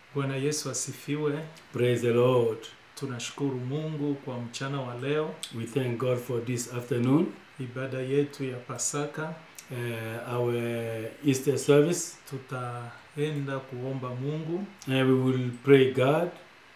Bwana Yesu asifiwe. Praise the Lord. Tunashukuru Mungu kwa mchana wa leo, We thank God for this afternoon, ibada yetu ya Pasaka. uh, our Easter service. Tutaenda kuomba Mungu, And we will pray God.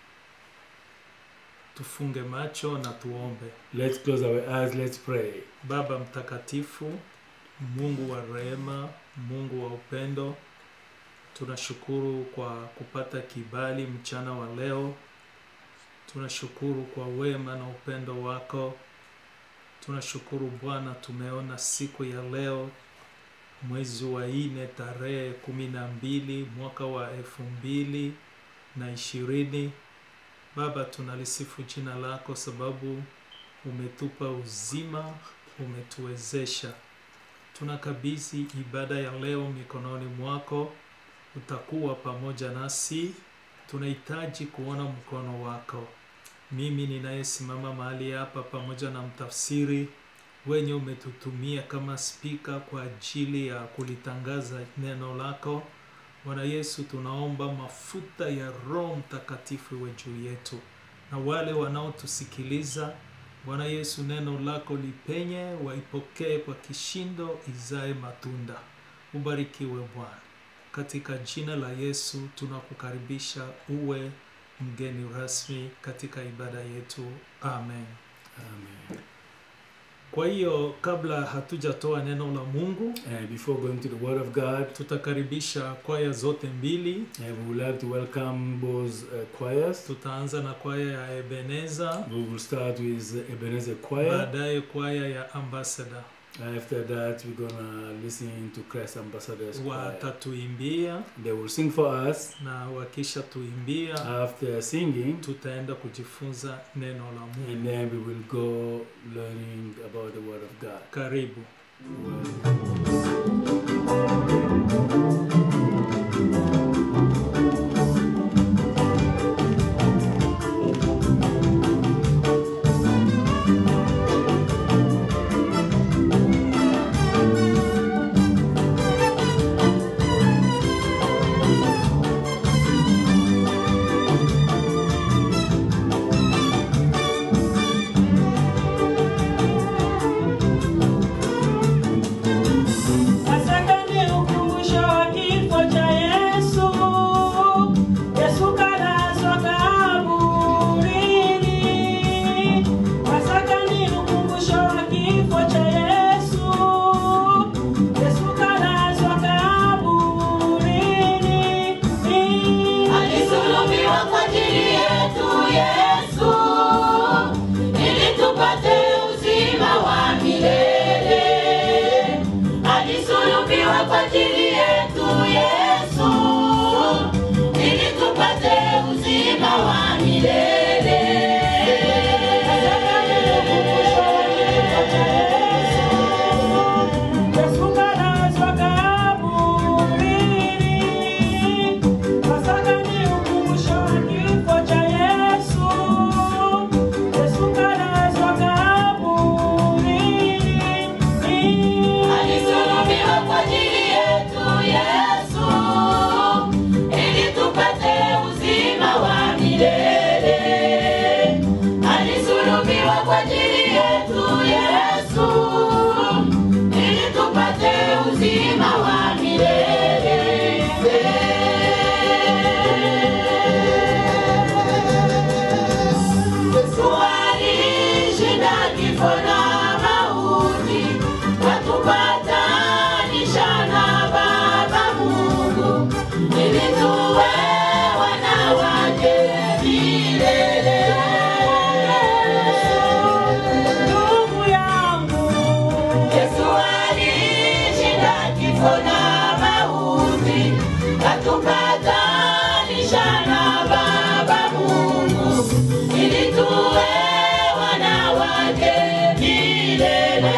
tufunge macho na tuombe. Let's close our eyes. Let's pray. Baba mtakatifu, Mungu wa rehema, Mungu wa upendo, tunashukuru kwa kupata kibali mchana wa leo. Tunashukuru kwa wema na upendo wako. Tunashukuru Bwana, tumeona siku ya leo, mwezi wa nne tarehe kumi na mbili mwaka wa elfu mbili na ishirini. Baba, tunalisifu jina lako sababu umetupa uzima, umetuwezesha. Tunakabidhi ibada ya leo mikononi mwako, utakuwa pamoja nasi. Tunahitaji kuona mkono wako. Mimi ninayesimama mahali hapa pamoja na mtafsiri wenye umetutumia kama spika kwa ajili ya kulitangaza neno lako. Bwana Yesu, tunaomba mafuta ya Roho Mtakatifu iwe juu yetu na wale wanaotusikiliza Bwana Yesu, neno lako lipenye, waipokee kwa kishindo, izae matunda. Ubarikiwe Bwana, katika jina la Yesu tunakukaribisha uwe mgeni rasmi katika ibada yetu, amen. Amen. Kwa hiyo kabla hatujatoa neno la Mungu, And before going to the Word of God, tutakaribisha kwaya zote mbili. uh, we would like to welcome both uh, choirs. Tutaanza na kwaya ya Ebeneza, We will start with Ebenezer Choir. baadaye kwaya ya Ambassador After that, we're gonna listen to Christ Ambassadors Choir. watatuimbia, They will sing for us. na wakisha tuimbia After singing, tutaenda kujifunza neno la Mungu. and then we will go learning about the Word of God. Karibu. Well, Pasaka ni ukumbusho wa kifo cha Yesu. Yesu kalazwa kaburini. Pasaka ni ukumbusho wa kifo cha Yesu. Yesu kalazwa kaburini. Alisulubiwa kwa ajili yetu Yesu, ili tupate uzima wa milele. Alisulubiwa kwa ajili yetu Yesu, ili tupate uzima wa milele. Yesu kalazwa kaburini. Pasaka ni ukumbusho wa kifo cha Yesu. Yesu kalazwa kaburini. Alisulubiwa kwa ajili yetu Yesu, ili tupate uzima wa milele. Alisulubiwa kwa ajili yetu Yesu, ili tupate uzima wa milele. Yesu alishinda kifo na mauti, katupatanisha na Baba Mungu, ili tuwe wana wake milele. Ndugu yangu, Yesu alishinda kifo na mauti, katupatanisha na Baba Mungu, ili tuwe wana wake milele.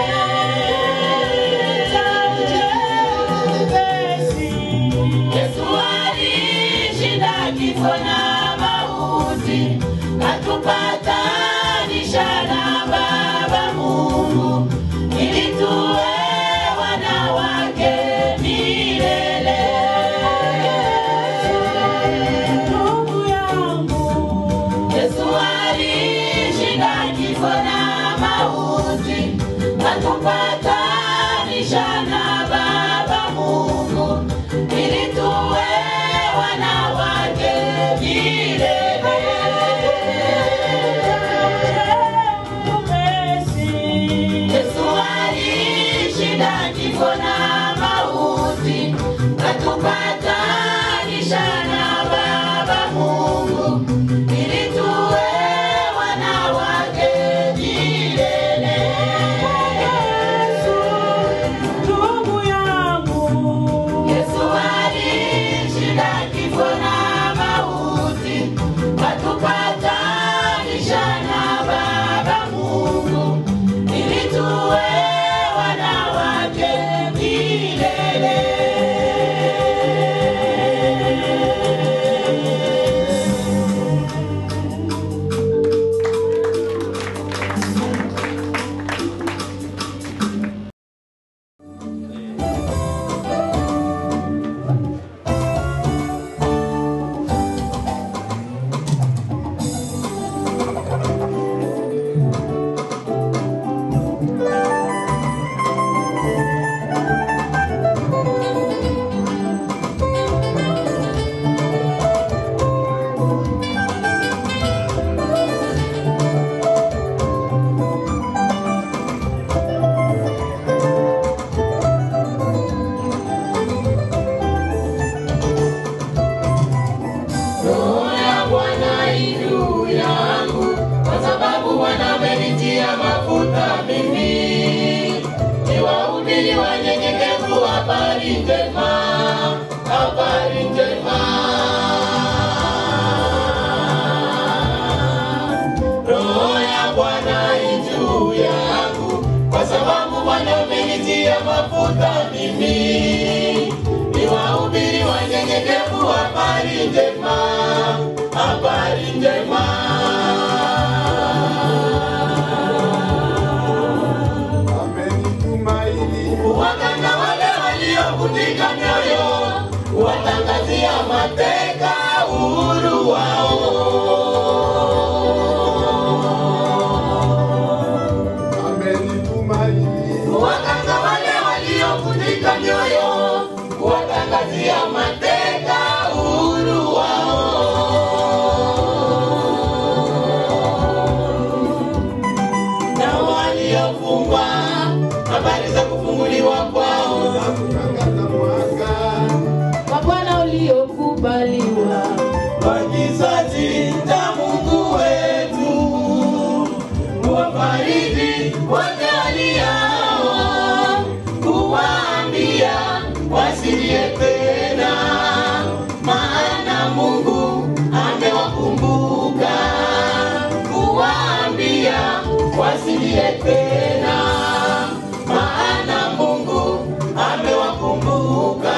Yesu alishinda kifo na mauti, katupatanisha na Baba Mungu, ili tuwe wana wake milele. mimi ni wahubiri wanyenyekevu habari njema habari njema waganga wale waliovunjika mioyo watangazia mateka uhuru wao waganga wale waliovunjika mioyo watangazia mateka uhuru wao na waliofungwa habari za kufunguliwa kwao kwa Bwana uliokubaliwa kwa kizazi cha Mungu wetu, kuwafariji wote waliao, kuwaambia wasilie tena, maana Mungu amewakumbuka, kuwaambia wasilie tena, maana Mungu amewakumbuka.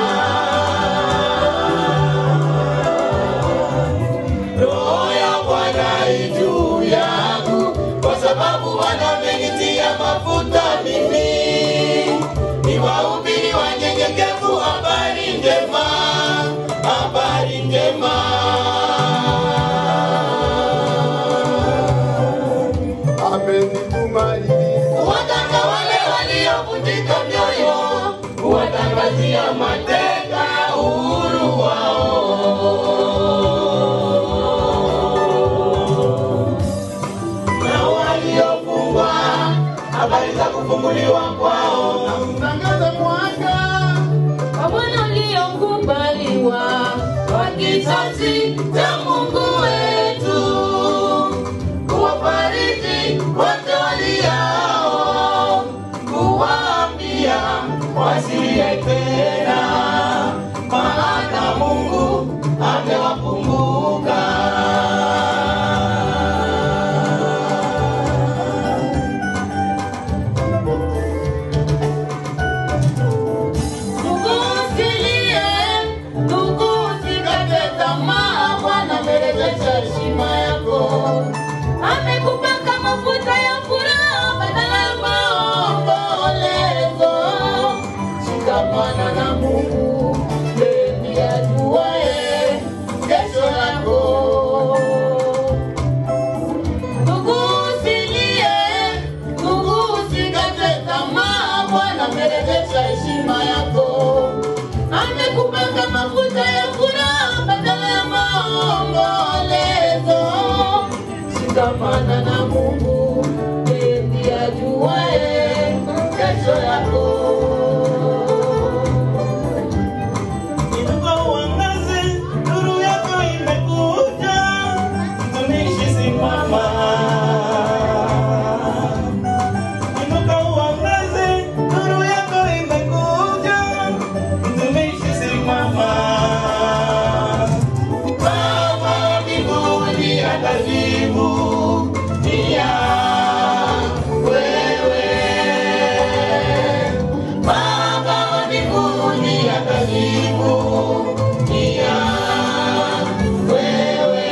Roho ya Bwana i juu yangu, kwa sababu Bwana amenitia mafuta mimi. Ni wahubiri wanyenyekevu habari njema, habari njema. Waganga wale waliovunjika mioyo, kuwatangazia mateka uhuru wao na waliofungwa habari za kufunguliwa kwao na kutangaza mwanga kwa Bwana uliokubaliwa wa kizazi cha Mungu wetu, kuwafariji wote waliao, kuwaambia wasilie tena, maana Mungu amewakumbuka. Ndugu usilie, ndugu usikate tamaa, Bwana amerejesha heshima yako. amekupaka mafuta ya furaha badala ya maombolezo. Shikamana na Mungu, yeye ndiye ajuaye kesho yako. Ndugu usilie, ndugu usikate tamaa, Bwana amerejesha heshima yako. Amekupaka mafuta ya furaha badala ya maombolezo. Shikamana na Mungu, yeye ndiye ajuaye kesho yako. Inuka uangaze, nuru yako imekuja, mtumishi simama. Inuka uangaze, nuru yako imekuja, mtumishi simama. Baba wa mbinguni atajibu nia wewe. Baba wa mbinguni atajibu nia wewe.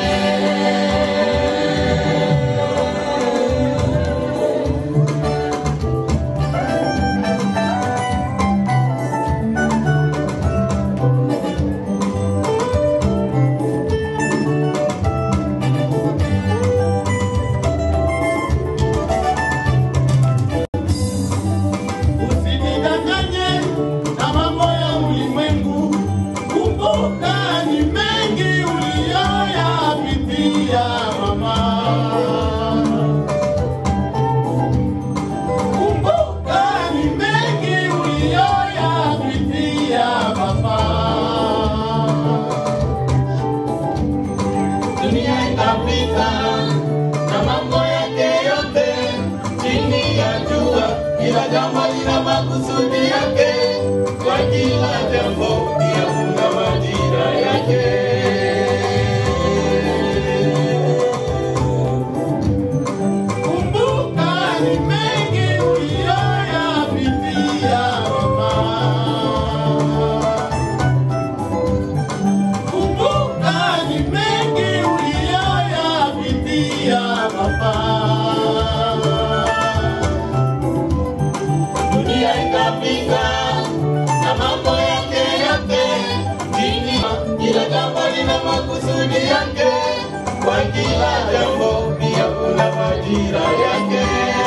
kila jambo pia kuna majira yake.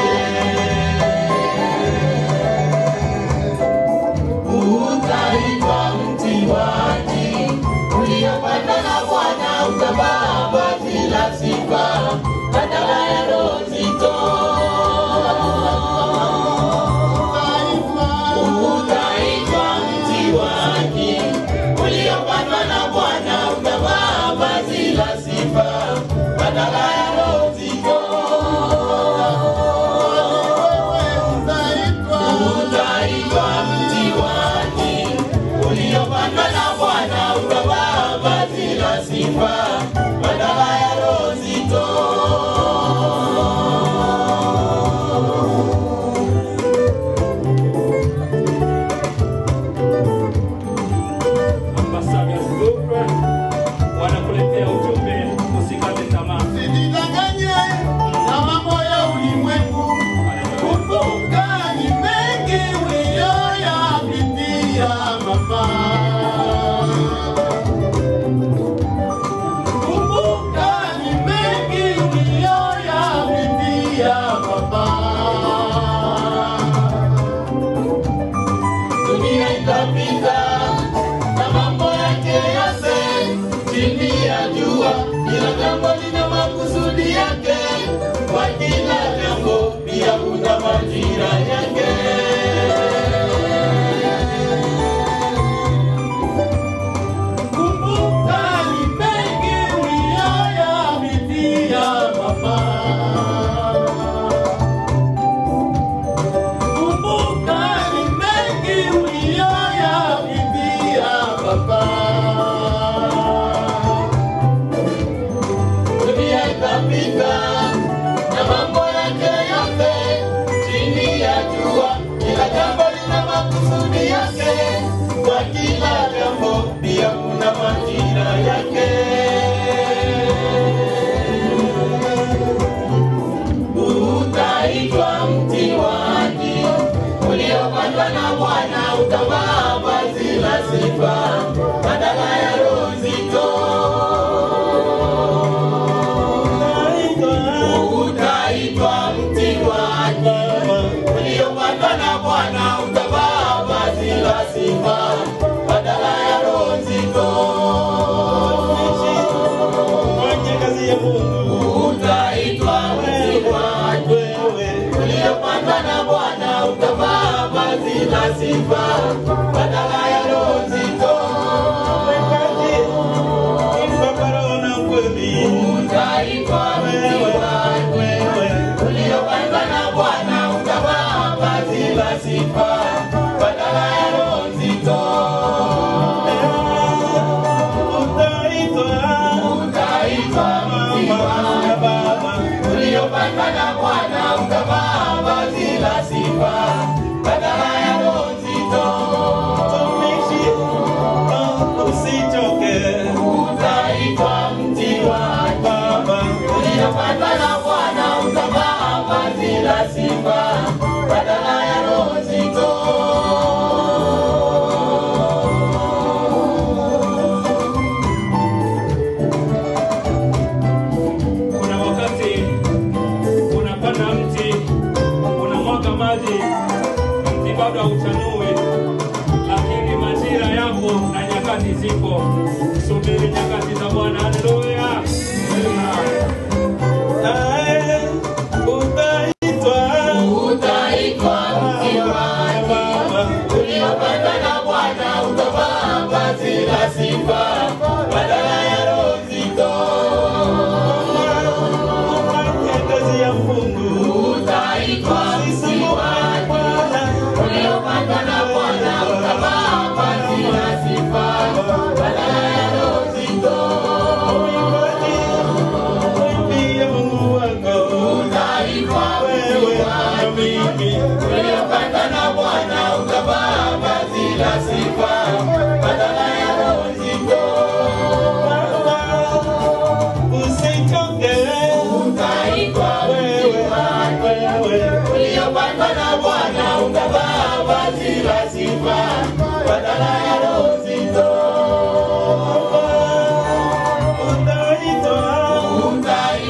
Utaitwa mti wa haki uliopandwa na Bwana, utavaa vazi la sifa badala ya roho nzito. Utaitwa mti wa haki uliopandwa na Bwana, utavaa vazi la sifa badala ya roho nzito. Utaitwa mti wa haki uliopandwa na Bwana, utavaa vazi la sifa badala ya roho nzito.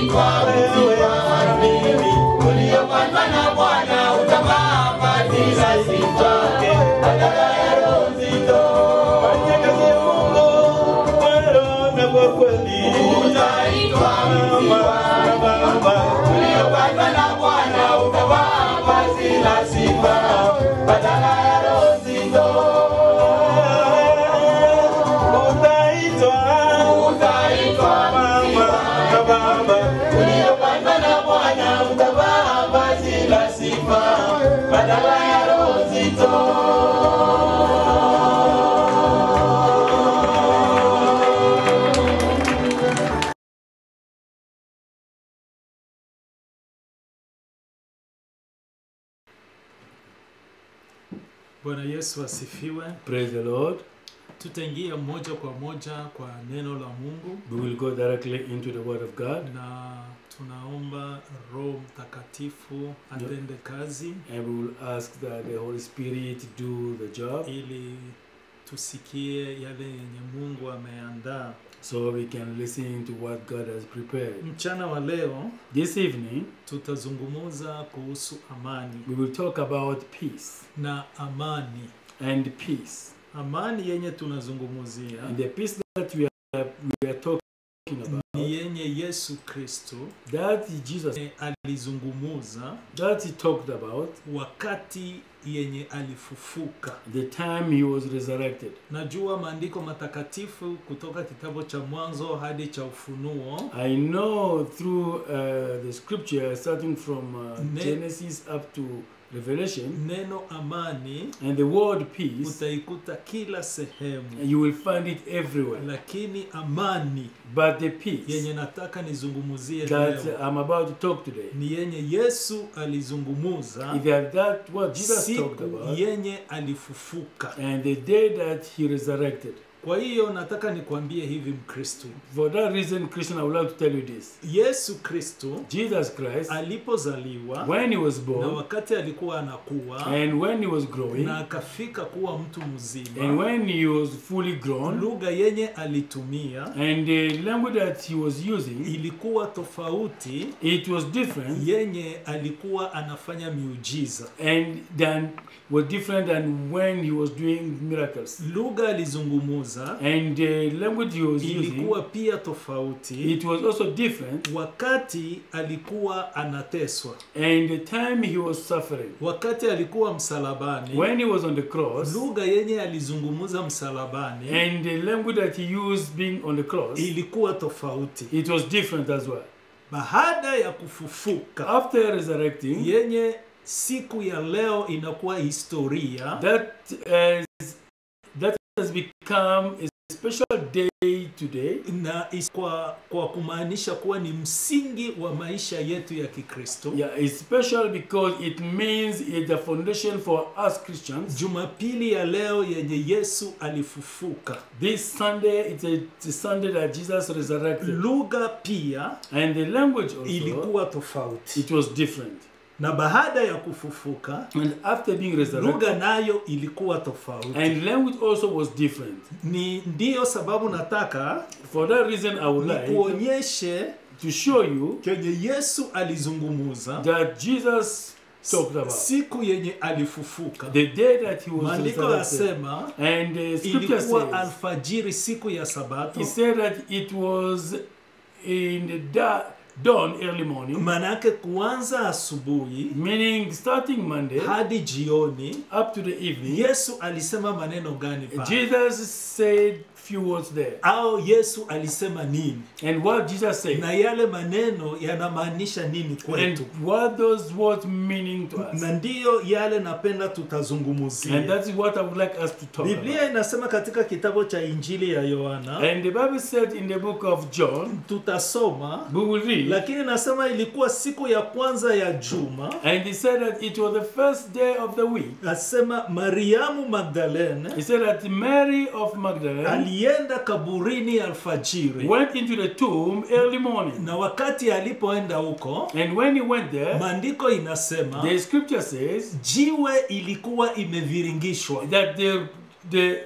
utaitwa mti wa asili uliopandwa na Bwana, utavaa vazi la sifa badala ya roho nzito. Fanya kazi ya Mungu kwa roho na kwa kweli. Utaitwa mti wa asili uliopandwa na Bwana, utavaa vazi la sifa badala ya roho nzito. Utaitwa Utaitwa mti mama wa na baba. uliopandwa na Bwana utavaa vazi la sifa badala ya roho nzito. Bwana Yesu asifiwe. Praise the Lord. Tutaingia moja kwa moja kwa neno la Mungu We will go directly into the Word of God na tunaomba Roho Mtakatifu atende kazi and we will ask that the Holy Spirit do the job ili tusikie yale yenye Mungu ameandaa. so we can listen to what God has prepared. Mchana wa leo This evening, tutazungumza kuhusu amani we will talk about peace na amani. and peace. Amani yenye tunazungumzia And the peace that we are, we are talking about, ni yenye Yesu Kristo that Jesus, alizungumuza that he talked about wakati yenye alifufuka. the time he was resurrected. Najua maandiko matakatifu kutoka kitabu cha Mwanzo hadi cha Ufunuo I know through uh, the scripture, starting from uh, Ne- Genesis up to Revelation, neno amani and the word peace, utaikuta kila sehemu, you will find it everywhere. lakini amani But the peace yenye nataka nizungumuzie that leo I'm about to talk today, ni yenye Yesu alizungumuza is that, that what Jesus talked siku about, yenye alifufuka. and the day that he resurrected. Kwa hiyo nataka nikwambie hivi Mkristo, For that reason, Christian, I would like to tell you this. Yesu Kristo Jesus Christ, alipozaliwa when he was na born, wakati alikuwa anakuwa and when he was growing, na akafika kuwa mtu and mzima, when he was fully grown, lugha yenye alitumia and the language that he was using, ilikuwa tofauti it was different yenye alikuwa anafanya miujiza. and than was different than when he was doing miracles. Lugha alizungumuza And the language he was using, ilikuwa pia tofauti it was also different. wakati alikuwa anateswa, And the time he was suffering, wakati alikuwa msalabani. when he was on the cross, Lugha yenye alizungumuza msalabani and the language that he used being on the cross, ilikuwa tofauti. it was different as well. Baada ya kufufuka After resurrecting, yenye siku ya leo inakuwa historia that has, that has become a special day today, na is- kwa, kwa kumaanisha kuwa ni msingi wa maisha yetu ya Kikristo. yeah, it's special because it means it's the foundation for us Christians. Jumapili ya leo yenye Yesu alifufuka, This Sunday, it's a, it's a Sunday that Jesus resurrected, lugha pia and the language also ilikuwa tofauti, it was different. na baada ya kufufuka And after being resurrected, lugha nayo ilikuwa tofauti. and language also was different. Ni ndiyo sababu nataka For that reason, I would like nikuonyeshe to show you kenye Yesu alizungumuza that Jesus talked about siku yenye alifufuka. the day that he was Maandiko resurrected. yasema And the scripture ilikuwa says, alfajiri siku ya Sabato, he said that it was in the da- dawn, early morning, manake kuanza asubuhi meaning starting Monday hadi jioni. up to the evening. Yesu alisema maneno gani pale? Jesus said few words there. Au Yesu alisema nini? And what Jesus said, Na yale maneno yanamaanisha nini and kwetu? what those words meaning to us. Na ndiyo yale napenda And tutazungumzia. that is what I would like us to talk about. Biblia inasema katika kitabu cha Injili ya Yohana, And the Bible said in the book of John, tutasoma we will read, lakini nasema ilikuwa siku ya kwanza ya juma. and he said that it was the first day of the week. Nasema Mariamu Magdalene He said that Mary of Magdalene alienda kaburini alfajiri, went into the tomb early morning. na wakati alipoenda huko, And when he went there, maandiko inasema the scripture says jiwe ilikuwa imeviringishwa that the, the,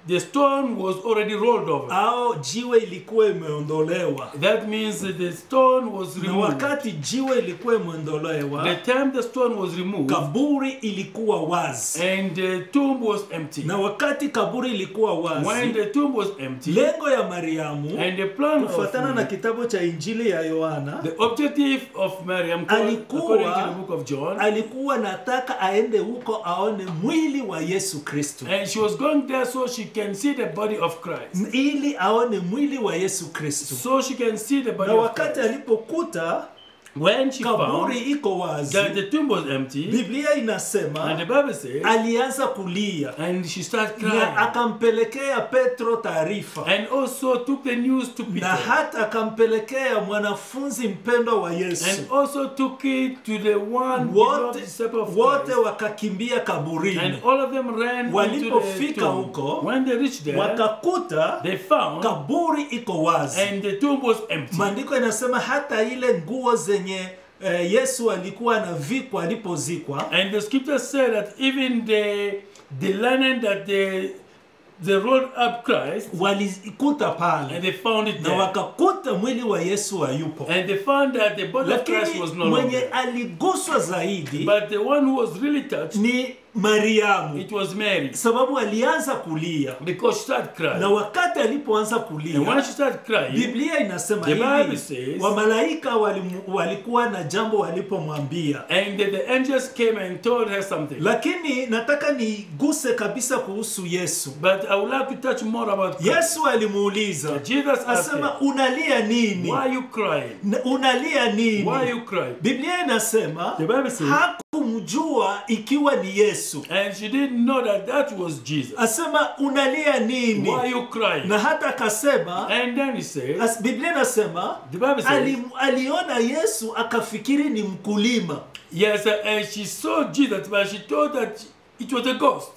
the stone was already rolled over. au jiwe ilikuwa imeondolewa That means that the stone was na removed. wakati jiwe ilikuwa imeondolewa The time the stone was removed kaburi ilikuwa wazi and the tomb was empty. na wakati kaburi ilikuwa When wazi the tomb was empty lengo ya mariamu and the plan of kufuatana na kitabu cha injili ya yohana the objective of Miriam Alikuwa- according to the book of John alikuwa nataka aende huko aone mwili wa yesu kristo and she was going there so she can see the body of Christ. ili aone mwili wa yesu kristo So she can see the body na of wakati Christ. alipokuta When she kaburi found iko wazi that the tomb was empty biblia and the inasema Bible says alianza kulia and she started na crying akampelekea petro taarifa and also took the news to na Peter hata akampelekea mwanafunzi mpendwa wa yesu and also took it to the one beloved wote disciple of wote Christ. wakakimbia kaburini And all of them ran into the Walipofika tomb. huko, When they reached there, wakakuta they found kaburi iko wazi and the tomb was empty. maandiko inasema hata ile nguo zenye eh, yesu alikuwa anavikwa alipozikwa And the scripture said that even the the linen that they they rolled up Christ walikuta and pale they found it na there. wakakuta mwili wa yesu hayupo And they found that the body of Christ lakini was no mwenye longer. aliguswa zaidi But the one who was really touched, ni mariamu it was Mary. sababu alianza kulia Because she started na crying. wakati alipoanza And when kulia she started crying, biblia inasema The Bible hivi says- wamalaika walimu- walikuwa na jambo walipomwambia and the, the angels came and told her something. lakini nataka niguse kabisa kuhusu yesu But I would like to touch more about Christ. yesu alimuuliza Jesus asked asema her, unalia nini Why are you crying? Na- unalia nini Why are you crying? biblia inasema The Bible says, hakumjua ikiwa ni yesu and she didn't know that that was Jesus. asema unalia nini Why are you crying? na hata akasema And then he says, as, biblia inasema the Bible says, ali, aliona yesu akafikiri ni mkulima yes, uh, and she saw Jesus, but she thought that it was a ghost.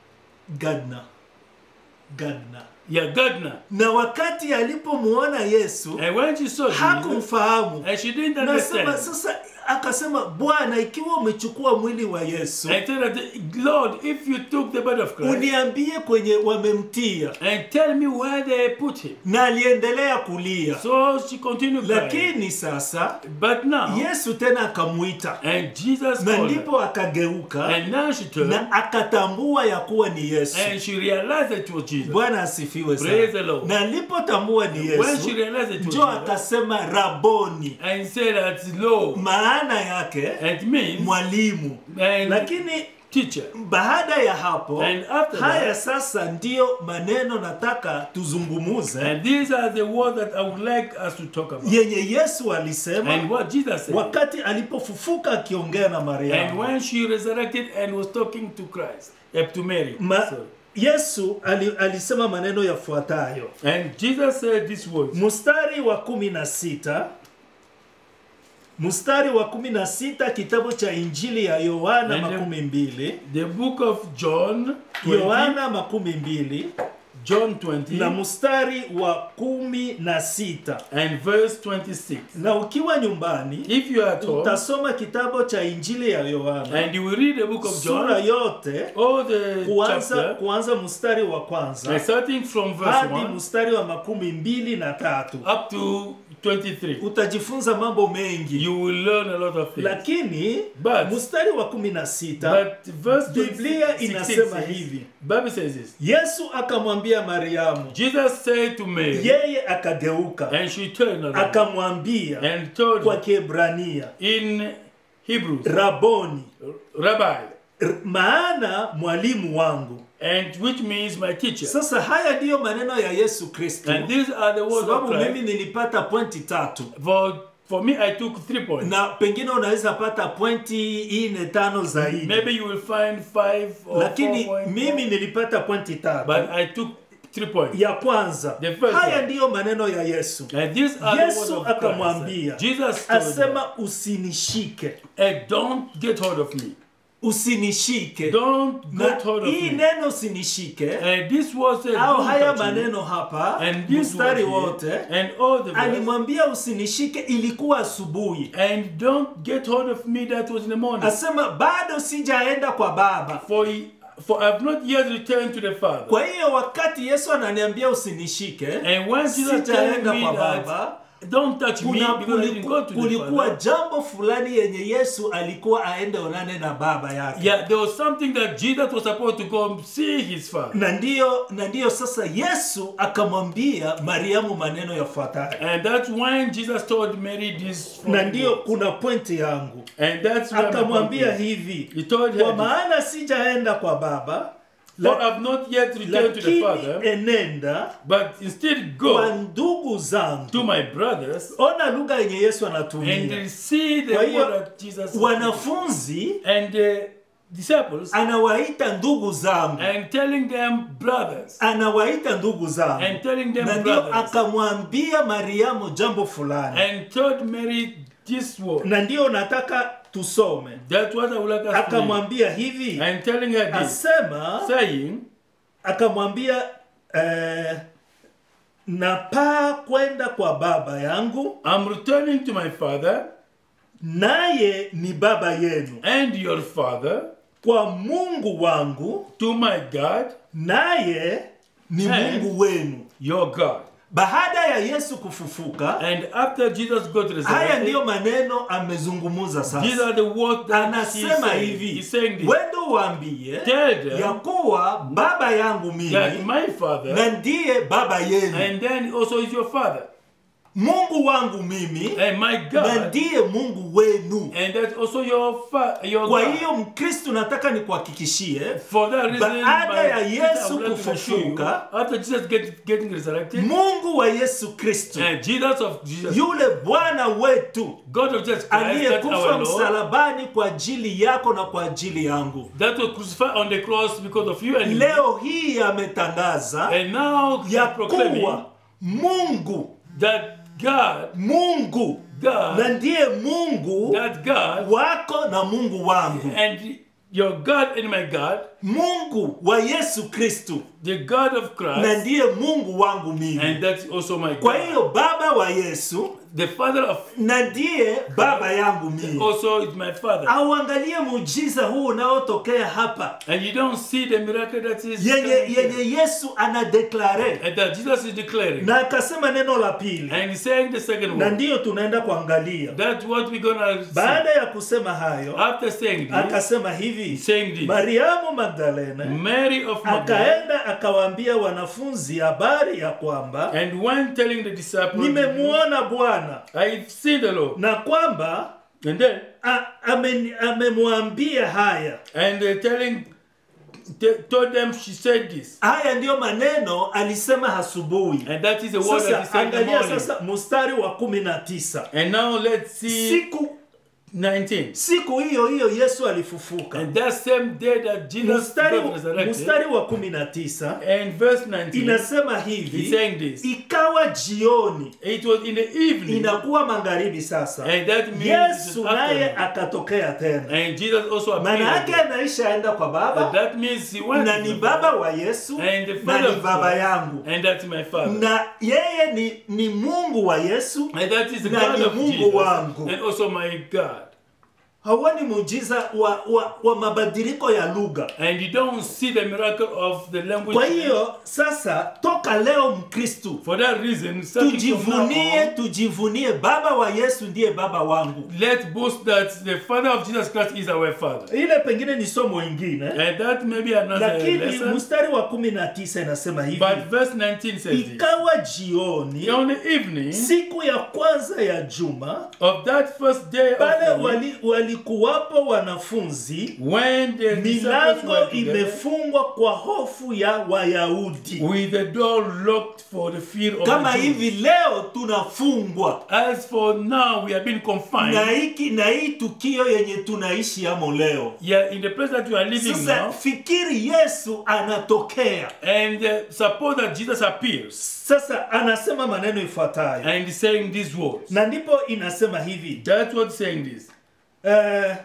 gadna gadna Yeah, gardener. na wakati alipomwona yesu And when she saw Jesus, hakumfahamu and she didn't nasema understand, sasa akasema bwana ikiwa umechukua mwili wa yesu and said that, Lord, if you took the body of Christ, uniambie kwenye wamemtia and tell me where they put him. na aliendelea kulia So she continued crying. lakini sasa But now, yesu tena akamwita and Jesus na called her. ndipo akageuka And now she turned, na akatambua ya kuwa ni yesu and she realized that it was Jesus. bwana asifiwe Praise the sana Lord. na alipotambua ni When she yesu realized it was njo Jesus, akasema raboni and said that, Lord, maana yake it means, mwalimu and lakini teacher. baada ya hapo And after haya that- sasa ndiyo maneno nataka tuzungumuze And these are the words that I would like us to talk about. yenye yesu alisema And what Jesus said. wakati alipofufuka akiongea na And mariamu when she resurrected and was talking to Christ, eh, to Mary. Ma, sorry. yesu ali, alisema maneno yafuatayo And Jesus said these words. mstari wa kumi na sita mstari wa kumi na sita kitabu cha injili ya yohana Nende- makumi mbili The book of John 20, yohana makumi mbili John na 20 mstari wa kumi na sita and verse 26. na ukiwa nyumbani If you are at home utasoma kitabu cha injili ya yohana and you will read the book of sura John, yote all the kuanza, chapter, kuanza mstari wa and kwanza starting from verse hadi 1 mstari wa makumi mbili na tatu up to 23. utajifunza mambo mengi You will learn a lot of things. lakini But- mstari wa kumi na sita But verse Biblia 16 inasema says- hivi. Bible says this. yesu akamwambia mariamu Jesus said to Mary, yeye akageuka and she turned around akamwambia and told kwa her kiebrania in Hebrew, raboni Rabbi, r- maana mwalimu wangu and which means my teacher. sasa haya ndiyo maneno ya yesu kristo And these are the words of sababu mimi Christ. nilipata pointi tatu For, for me, I took three points. na pengine unaweza pata pointi ine tano zaidi Maybe you will find five or lakini four points. mimi nilipata pointi tatu But I took three points. ya kwanza The first haya one. ndiyo maneno ya yesu And these are the words yesu of Christ. akamwambia Jesus told her, asema usinishike hey, don't get hold of me. usinishike Don't na get hold of hii me. neno usinishike And this was a au don't haya touch me. maneno hapa And this mstari was wote here, and all the verse, alimwambia usinishike ilikuwa asubuhi and don't get hold of me that was in the morning. asema bado sijaenda kwa baba For he- For I have not yet returned to the Father. kwa hiyo wakati yesu ananiambia usinishike And when Jesus telling sijaenda me kwa that, baba don't touch me kuna because I didn't go kuliku- to the kulikuwa Father. jambo fulani yenye yesu alikuwa aende onane na baba yake Yeah, there was something that Jesus was supposed to go see his Father. na ndiyo na ndiyo sasa yesu akamwambia mariamu maneno yafuatayo And that's when Jesus told Mary this. na ndiyo kuna pointi yangu And that's where my akamwambia point is. hivi He told her, kwa this, maana sijaenda kwa baba For la- I've not yet returned to the lakini Father, enenda but instead kwa go ndugu zangu to my brothers ona lugha yenye yesu and anatumia see the Kwa word hiyo, that Jesus wanafunzi and the disciples anawaita ndugu zangu and telling them brothers anawaita ndugu zangu and telling them na ndio brothers akamwambia mariamu jambo fulani and told Mary this word. na ndio nataka tusome That's what I would like us to read. akamwambia hivi And telling her this, asema saying, akamwambia eh, napaa kwenda kwa baba yangu I'm returning to my father naye ni baba yenu and your father, kwa mungu wangu to my God, naye ni And- mungu wenu your God. baada ya yesu kufufuka And after Jesus got haya resurrected, ndiyo maneno amezungumuza these sasa are the words that he anasema said. hivi He's saying this. wende uambie Tell ya them kuwa baba yangu that mimi my father na ndiye baba yenu and then also is your father mungu wangu mimi and my na God ndiye mungu wenu and that's also your fa- your kwa God. hiyo mkristu nataka nikuhakikishie For that reason, Baada my ya sister, I Yesu would like to assure you, kufufuka, after Jesus get, getting resurrected, mungu wa yesu kristu and Jesus of Jesus, yule bwana wetu God of Jesus Christ, that aliyekufa our Lord, msalabani kwa ajili yako na kwa ajili yangu that was crucified on the cross because of you and me. leo hii ametangaza And now he ya is proclaiming kuwa mungu that God, mungu God, na ndiye mungu that God, wako na mungu wangu and your God and my God, mungu wa yesu kristu the God of na Christ, ndiye mungu wangu mimi and that's also my kwa God. hiyo baba wa yesu The Father of na ndiye baba yangu mimi also is my Father. auangalie muujiza huu unaotokea hapa And you don't see the miracle that is yenye, coming here. yenye yesu anadeklare and that Jesus is declaring. na akasema neno la pili And he's saying the second na one. ndiyo tunaenda kuangalia That's what we're gonna see. baada ya kusema hayo After saying this, akasema hivi saying this, mariamu magdalena Mary of Magdala, akaenda akawaambia wanafunzi habari ya kwamba and when telling the disciples, nimemuona bwana I've seen the Lord. na kwamba And then, a- amen- amemwambia haya and uh, telling, t- told them she said this. haya ndiyo maneno alisema asubuhi And that is the word that he sasa said in the angalia morning. sasa mstari wa kumi na tisa And now let's see siku 19. siku hiyo hiyo yesu alifufuka And that same day that Jesus mstari, got resurrected, mstari wa kumi na tisa and verse 19, inasema he's hivi saying this. ikawa jioni It was in the evening, inakuwa magharibi sasa and that means it yesu was naye afternoon. akatokea tena And Jesus also maana appeared. yake anaishaenda kwa And baba that means he went na to ni the baba Father, wa yesu and the na Father ni of baba God, yangu and that's my Father. na yeye ni, ni mungu wa yesu And that is the Na God ni of Mungu Jesus, wangu. and also my God. hauoni muujiza wa, wa, wa mabadiliko ya lugha And you don't see the miracle of the language. kwa hiyo sasa toka leo mkristu For that reason, starting from now tujivunie on, tujivunie baba wa yesu ndiye baba wangu let's boast that the Father of Jesus Christ is our Father. ile pengine ni somo ingine And that may be another lakini lesson. mstari wa kumi na tisa inasema hivi But verse 19 says this. ikawa jioni On the evening siku ya kwanza ya juma of that first day of pale the week, wali, walikuwapo wanafunzi when the disciples milango were together, imefungwa kwa hofu ya wayahudi with the door locked for the fear of kama the Jews. hivi leo tunafungwa As for now, we have been confined. na hiki na hii tukio yenye tunaishi amo leo Yeah, in the place that we are living sasa now, fikiri yesu anatokea and uh, suppose that Jesus appears sasa anasema maneno ifuatayo and is saying these words. na ndipo inasema hivi That's what saying this. eh,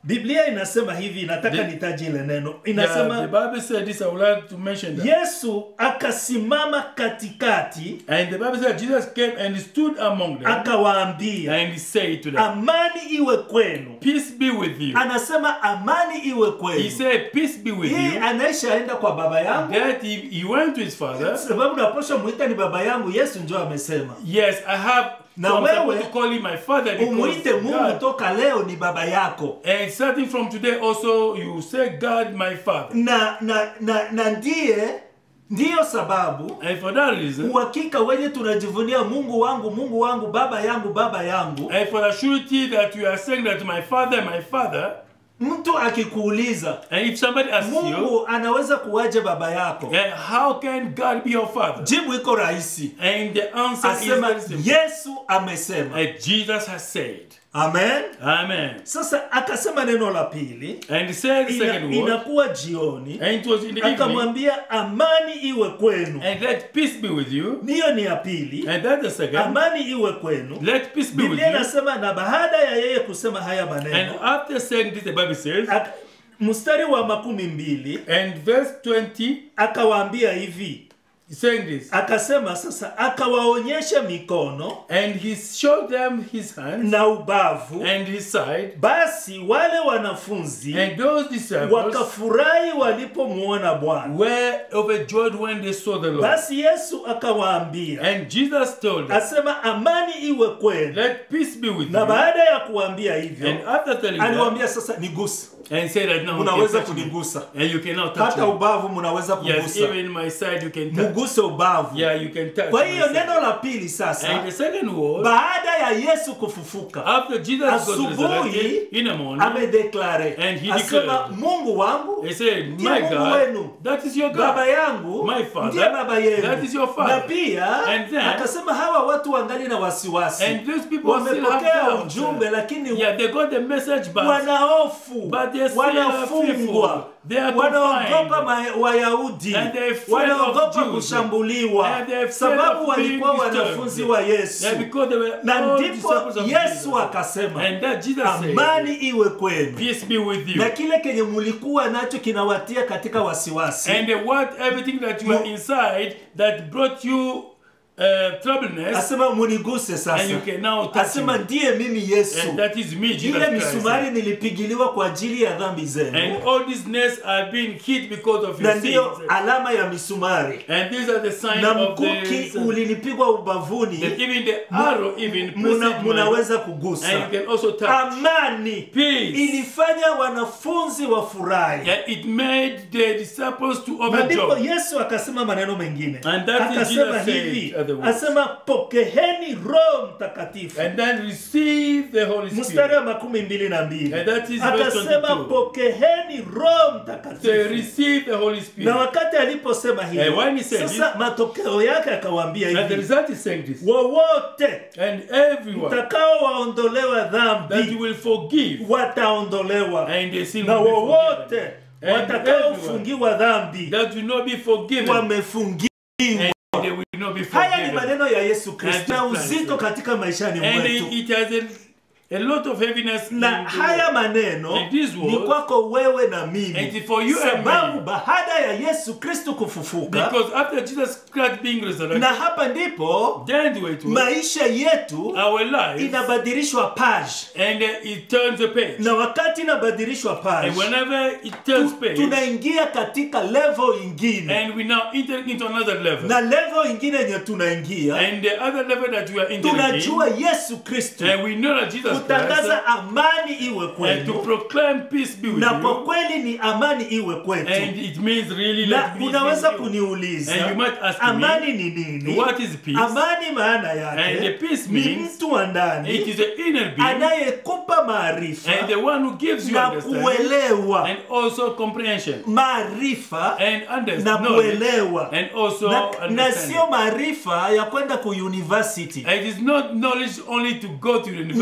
biblia inasema hivi nataka The- nitaje ile neno Yeah, the inasema Bible said this. I would like to mention that. yesu akasimama katikati And the Bible said Jesus came and stood among them akawaambia and he said to them, amani iwe kwenu Peace be with you. anasema amani iwe He kwenu said, Peace be with hii you. anaishaenda kwa baba yangu That he, he went to his father. sababu naposha mwita ni baba yangu yesu njo amesema Yes, I have. Na so I'm supposed wewe, to call him my father umwite because mungu God, toka leo ni baba yako and starting from today also you say God my father. na na na, na ndiye ndiyo sababu And for that reason, uhakika wenye tunajivunia mungu wangu mungu wangu baba yangu baba yangu and for the surety that you are saying that my father, my father, mtu akikuuliza and if somebody asks you, mungu anaweza kuwaje baba yako and how can God be your father? jibu iko rahisi And the answer is asema very simple. yesu amesema And Jesus has said, amen Amen. sasa akasema neno la pili And he said the ina, second word, inakuwa jioni and it was in the evening, akamwambia amani iwe kwenu and let peace be with you. niyo ni ya pili And that's the second, amani iwe kwenu let peace be with biblia you. inasema na baada ya yeye kusema haya And maneno after saying this, the Bible says, ak- mstari wa makumi mbili and verse 20, akawaambia hivi he's saying this, akasema sasa akawaonyesha mikono and he showed them his hands na ubavu and his side, basi wale wanafunzi and those disciples wakafurahi walipomwona bwana were overjoyed when they saw the Lord. basi yesu akawaambia And Jesus told them, asema amani iwe kwenu let peace be with na you. baada ya kuambia hivyo And after telling them, aliwaambia sasa nigusa and said that now you mnaweza can touch me. kunigusa And you can now touch hata me. ubavu mnaweza Yes, kugusa even my side you can touch. muguse ubavu Yeah, you can touch. kwa my hiyo side. neno la pili sasa And the second word, baada ya yesu kufufuka after Jesus got Asubuhi, resurrected in the morning, amedeklare And he asema declared, mungu wangu he said, ndiye My mungu God, wenu that is your baba God. yangu My father, ndiye baba yenu that is your father. na pia And then- akasema hawa watu wangali na wasiwasi And those people still have wamepokea doubt. ujumbe lakini Yeah, they got the message back. wanahofu But they still wanafungwa are fearful. They are wanaogopa confined. ma- wayahudi And they're afraid wanaogopa of Jews. kushambuliwa And they're afraid sababu of being walikuwa disturbed. wanafunzi wa yesu Yeah, because they were na all ndipo disciples of yesu Jesus. akasema And that Jesus amani said, iwe kwenu Peace be with you. na kile kenye mulikuwa nacho kinawatia katika wasiwasi And the what everything that you are inside that brought you uh, troubleness, asema muniguse and sasa you can now touch asema me. ndiye mimi yesu And that is me, Jesus ile Christ. misumari nilipigiliwa kwa ajili ya dhambi And zenu all these nails are being hit because of na your ndiyo sins. alama ya misumari And these are the signs na of mkuki the ulinipigwa that ubavuni even the arrow even muna, precedes mine. munaweza and kugusa you can also touch. amani Peace. ilifanya wanafunzi wafurahi Yeah, it made the disciples to na ndipo overjoy. yesu akasema maneno mengine And that is akasema Jesus said hivi other words. asema pokeheni roho mtakatifu And then receive the Holy mstari Spirit. wa makumi mbili na mbili And that is verse akasema 22. pokeheni roho They mtakatifu receive the Holy Spirit. na wakati aliposema Eh, hivyo when he said sasa matokeo yake akawaambia And the hivi result is saying this. wowote And everyone mtakaowaondolewa that you dhambi will forgive wataondolewa and the sin na will be wowote forgiven. And watakaofungiwa dhambi That will not be forgiven. wamefungiwa And they will not be haya ni forgiven. maneno ya yesu kristo na And Jesus uzito Christ. katika maishani And mwetu it has a, a lot of heaviness in na the haya world. maneno And these ni words- kwako wewe na mimi And for you and sababu me. baada ya yesu kristo kufufuka Because after Jesus Christ being resurrected, na hapa ndipo then the way to maisha yetu our life inabadilishwa page and uh, it turns a page. na wakati inabadilishwa page And whenever it turns page, tunaingia katika level ingine and we now enter into another level. na level ingine yenye tunaingia And the other level that we are entering tunajua yesu kristo in, and we know that Jesus Christ, kutangaza amani iwe and to kwenu proclaim peace be with na kwa you, kweli ni amani iwe kwetu and it means really na let peace unaweza be with you. kuniuliza And you might ask me, amani ni nini What is peace? amani maana And the yake peace ni means mtu wa It ndani is the inner being anayekupa maarifa and the one who gives you na understanding kuelewa and also comprehension maarifa and na understanding kuelewa and also na, na understanding. sio maarifa ya kwenda ku university It is not knowledge only to go to the ni university.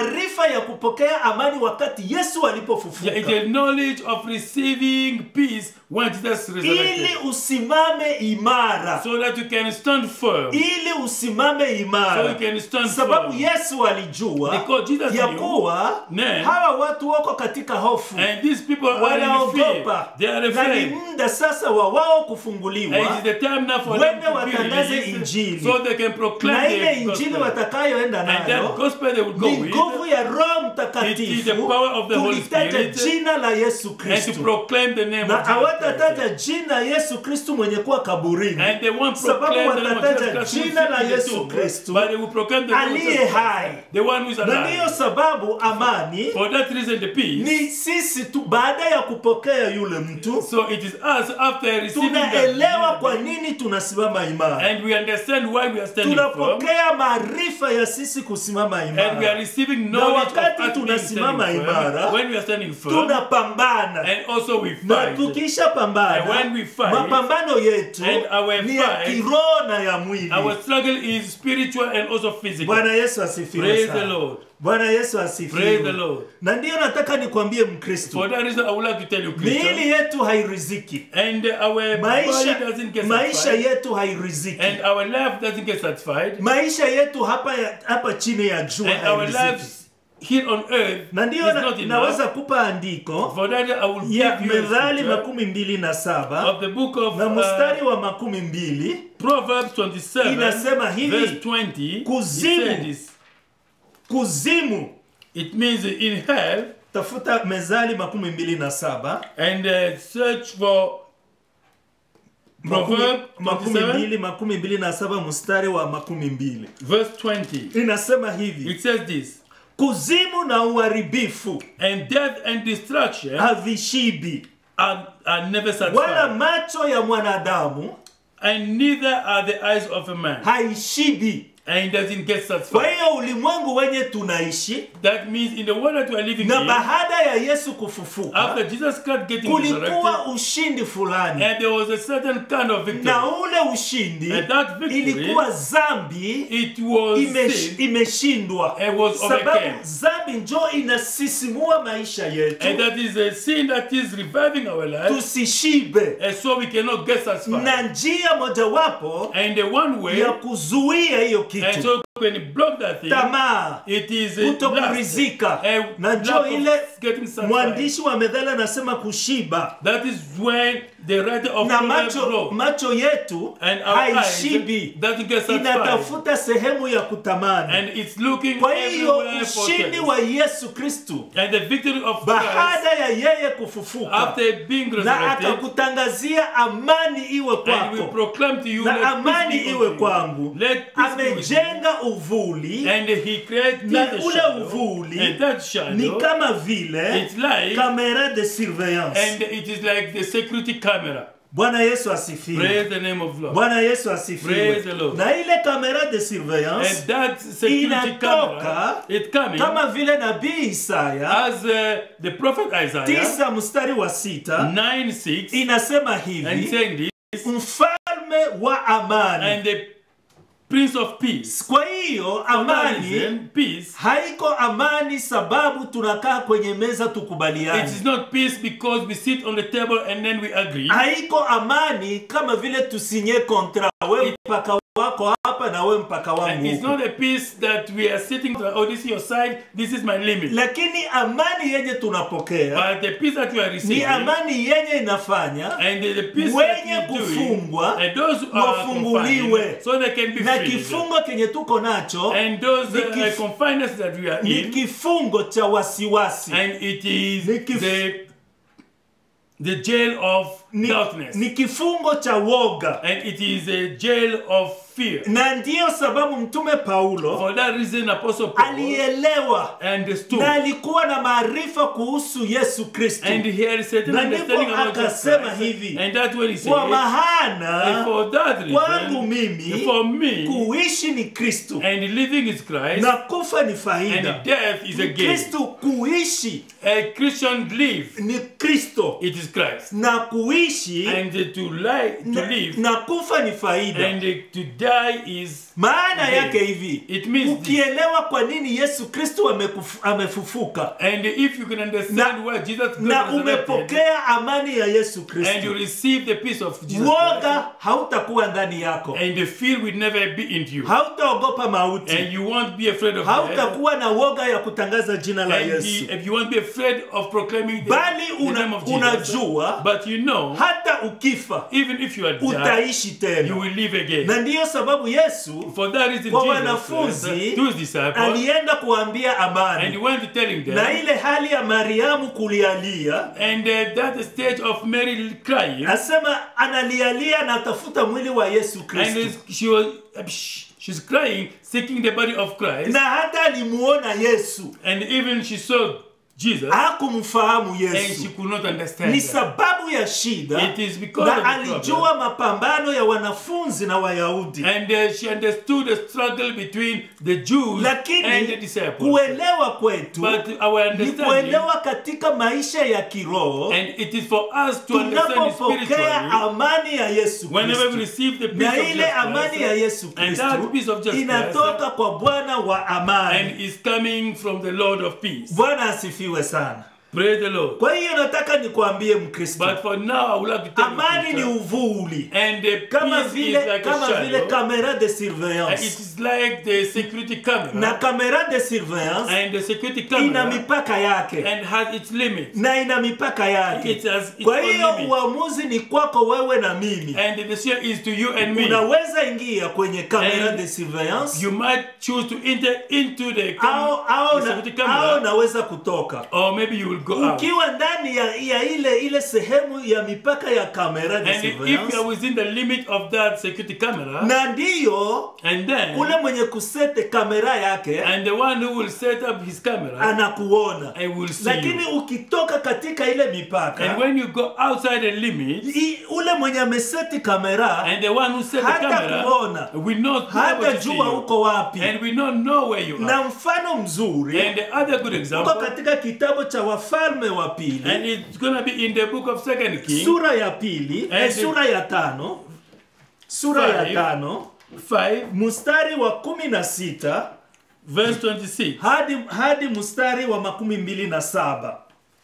maarifa ya kupokea amani wakati yesu Yeah, alipofufuka it's a knowledge of receiving peace when Jesus ili resurrected. usimame imara So that you can stand firm. ili usimame So you imara can stand sababu firm. yesu alijua Because Jesus ya knew kuwa Ne. hawa watu wako katika hofu And these people are in fear. wanaogopa They are na ni afraid. muda sasa wa wao And kufunguliwa it is the time now for them Wende to be watangaze released injili. so they can proclaim na ile the injili gospel. watakayoenda And that nayo gospel they will go ni with nguvu ya roho It is the mtakatifu power of the Holy kulitaja Spirit jina la yesu and to kristu proclaim the name na of Jesus hawatataja Christ. jina yesu kristu mwenye kuwa kaburini And they won't Sababu proclaim the name of watataja Jesus Christ jina la who is in the Yesu tomb, Kristo, but they will proclaim the name of aliye Jesus Christ, hai. the one who is na ndiyo alive. sababu amani For that reason, the peace. ni sisi tu baada ya kupokea yule mtu So it is us after receiving tunaelewa that kwa nini tunasimama imara and we understand why we are standing firm tunapokea maarifa ya sisi kusimama and we are imara receiving knowledge of wakati us being tunasimama standing firm imara, when we are standing firm tunapambana and also we na fight tukisha And pambana when we fight, mapambano yetu and our ni ya fight, kiroho na ya mwili our struggle is spiritual and also physical bwana yesu asifiwe praise the sana Lord bwana yesu praise the asifiwe Lord na ndiyo nataka nikwambie mkristo for that reason I would like to tell you miili Christian yetu hairiziki and our maisha, body doesn't get maisha satisfied yetu hairiziki and our life doesn't get satisfied maisha yetu hapa, ya, hapa chini ya jua and our hairiziki lives here on earth na is ndiyo na, not enough naweza kupa andiko for that I will ya give you a methali scripture makumi mbili na saba of the book of na mstari uh, wa makumi mbili Proverbs 27 Inasema hivi, verse 20 it kuzimu. says this kuzimu it means in hell tafuta mezali makumi mbili na saba and uh, search for makumi, Proverb makumi 27 mbili makumi mbili na saba mstari wa makumi mbili verse 20 inasema hivi it says this kuzimu na uharibifu and death and destruction havishibi are, are never wala satisfied macho ya mwanadamu and neither are the eyes of a man haishibi and doesn't get kwa satisfied hiyo ulimwengu wenye tunaishi that means in the world that we are living na in baada ya yesu kufufuka after Jesus Christ getting kulikuwa resurrected ushindi fulani and there was a certain kind of victory na ule ushindi and that victory ilikuwa zambi it was imesh, sin imeshindwa and was sababu overcame zambi njo inasisimua maisha and yetu that is a sin that is reviving our life tusishibe and so we cannot get satisfied na njia mojawapo and the one way ya kuzuia hiyo and kitu so when you block that thing tamaa it is a lust, kutokurizika a na lack njo of ile getting satisfied. mwandishi wa medhali anasema kushiba That is when the writer of na Proverbs macho, wrote. macho yetu And our eyes haishibi doesn't get satisfied. inatafuta sehemu ya kutamani And it's looking kwa hiyo everywhere for ushindi things. wa yesu kristu And the victory of Christ baada ya yeye kufufuka after being na resurrected akakutangazia amani iwe and we kwako proclaim to you let na peace amani be iwe unto you. kwangu Let peace be with you. amejenga uvuli And he created na a ule shadow. uvuli And that ni shadow kama vile it's like kamera de surveillance and it is like the security camera. bwana yesu asifiwe Praise the name of Lord. bwana yesu asifiwe Praise the Lord. na ile kamera de And surveillance that security Inatoka camera it coming kama vile nabii isaya as uh, the prophet Isaiah tisa mstari wa sita 9 6 inasema and hivi saying this mfalme wa amani and the prince of peace. kwa hiyo For that amani reason, peace. haiko amani sababu tunakaa kwenye meza It tukubaliane is not peace because we sit on the table and then we agree. haiko amani kama vile tusinye kontra we mpaka wako hapa na we mpaka And wangu it's huku. not a peace that we are sitting, oh, this is your side, this is my limit. lakini amani yenye tunapokea But the peace that you are ni receiving, amani yenye inafanya and the, the peace Wenye that you're doing, kufungwa, and those who are wafunguliwe. confined, so they can be na free. kifungo kenye tuko nacho And those ni uh, kif- confinements that we are ni in, kifungo cha wasiwasi and it is Ni kif- the, the jail of ni, darkness, ni kifungo cha woga and it is a jail of fear. na ndiyo sababu mtume paulo For that reason, Apostle Paul alielewa understood, na alikuwa na maarifa kuhusu yesu kristo and he had a certain Na understanding ndipo about Jesus akasema Christ, hivi, and that's when he said, kwa and mahana for that kwangu reason, mimi for me, kuishi ni kristo and living is Christ, na kufa ni and faida death is a gain. kristo kuishi A Christian live, ni kristo it is Christ, na kuishi and to lie, to na, live, na kufa ni faida and to die is maana Amen. yake hivi It means this. ukielewa kwa nini yesu kristo amekufu- amefufuka And if you can understand why Jesus got na resurrected, umepokea amani ya yesu and you kristo receive the peace of Jesus woga Christ, hautakuwa ndani yako and the fear will never be into you. hautaogopa And mauti you won't be afraid of death. hautakuwa na woga ya kutangaza jina la And yesu the- if you won't be afraid of proclaiming the, bali the una, name of Jesus. unajua But you know, hata ukifa even if you are dead, utaishi you tena will live again. na ndiyo sababu yesu For that reason, kwa Jesus wanafunzi Christ, to his disciples, alienda kuambia and he amani went telling them, na ile hali ya mariamu kulialia and uh, that stage of Mary crying, asema analialia na atafuta mwili wa yesu and kristo she was she's crying, seeking the body of Christ, na hata alimuona yesu and even she saw Jesus, hakumfahamu and she yesu could not understand. ni that. sababu ya shida It is because of na the alijua problem. mapambano ya wanafunzi na wayahudi And uh, she understood the struggle between the Jews and the lakini disciples. kuelewa kwetu But our ni understanding, kuelewa katika maisha ya kiroho and it is for us to understand tunapopokea spiritually, amani ya yesu whenever we kristo receive the peace na of ile Jesus amani ya Christ, yesu and that peace kristo of Jesus inatoka kwa bwana wa amani and is coming from the Lord of peace. bwana asifiwe sana Praise the Lord. kwa hiyo nataka nikwambie mkristo But for now, I would like to tell amani you, ni Christian, uvuli and the kama peace is vile like a kama vile shadow. kamera de Uh, It surveillance is like the security camera, na kamera de surveillance and the security ina camera mipaka yake and has its limits. na ina mipaka yake It has its kwa own hiyo limits. uamuzi ni kwako wewe na mimi And the decision is to you and me. unaweza ingia kwenye kamera And de surveillance You might choose to enter into the, cam- au, au, the na, security au camera, naweza kutoka or maybe you will go out. ukiwa ndani ya, ya ile ile sehemu ya mipaka ya kamera de And if you surveillance are within the limit of that security camera, na ndiyo and then, ule mwenye kusete kamera yake and the one who will set up his camera, anakuona I will see lakini you. ukitoka katika ile mipaka And when you go outside the limit, i, ule mwenye ameseti kamera and the one who set the hata camera kuona will not be able hata to see jua you. uko wapi And we don't know where you na are. mfano mzuri And the other good uko example, katika kitabu cha wafalme wa and pili it's gonna be in the book of Second King, sura ya pili And eh, the- sura ya tano sura ya Five. tano 5, mstari wa kumi na sita verse 26 hadi, hadi mstari wa makumi mbili na saba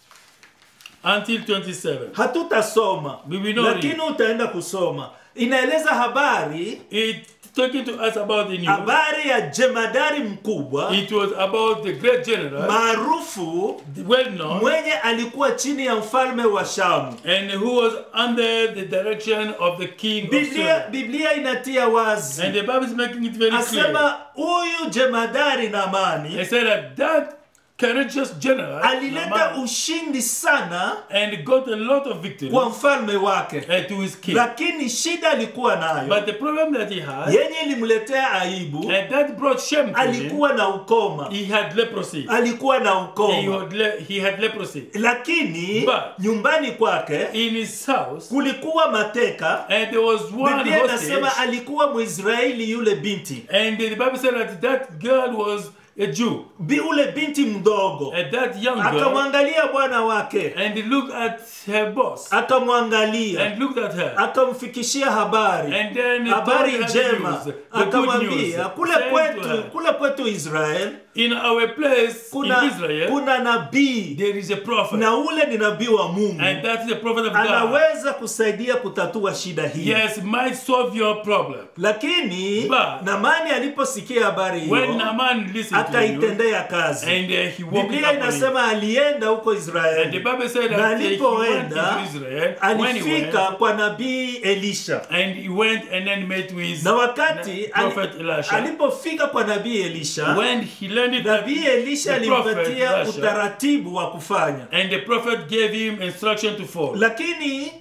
until 27. hatutasoma We will not lakini read. utaenda kusoma inaeleza habari It's talking to us about the news. habari ya jemadari mkubwa It was about the great general, maarufu well known, mwenye alikuwa chini ya mfalme wa shamu and who was under the direction of the king of biblia, Syria. biblia inatia wazi And the Bible is making it very clear. asema huyu jemadari namani It said that that courageous general alileta Naaman, ushindi sana and got a lot of victory kwa mfalme wake uh, to his king. lakini shida alikuwa nayo But the problem that he had, yenye ilimletea aibu and that brought shame to him, alikuwa na ukoma he had leprosy. alikuwa na He ukoma had, le- he had leprosy. lakini But- nyumbani kwake In his house, kulikuwa mateka and there was one biblia hostage, inasema alikuwa mwisraeli yule binti and the Bible said that that girl was a Jew. Bi, ule binti mdogo And that young girl, akamwangalia bwana wake and he looked at her boss, akamwangalia and looked at her, akamfikishia habari and then he told habari her the njema news, the good news, akamwambia kule said to kwetu her, kule kwetu israel in our place kuna, in Israel, kuna nabii there is a prophet, na ule ni nabii wa mungu and that's the prophet of God. anaweza kusaidia kutatua shida hii Yes, might solve your problem. lakini But- namani aliposikia habari When hiyo Naaman listened to you, akaitendea kazi and uh, he walked biblia upon it. inasema alienda huko And the israeli Bible said na that uh, he went alipoenda into Israel, when he went, alifika kwa nabii elisha and he went and then met with na wakati prophet ali, Elisha. alipofika kwa nabii elisha When he landed at nabii elisha the prophet alimpatia Elisha, utaratibu wa kufanya and the prophet gave him instruction to follow. lakini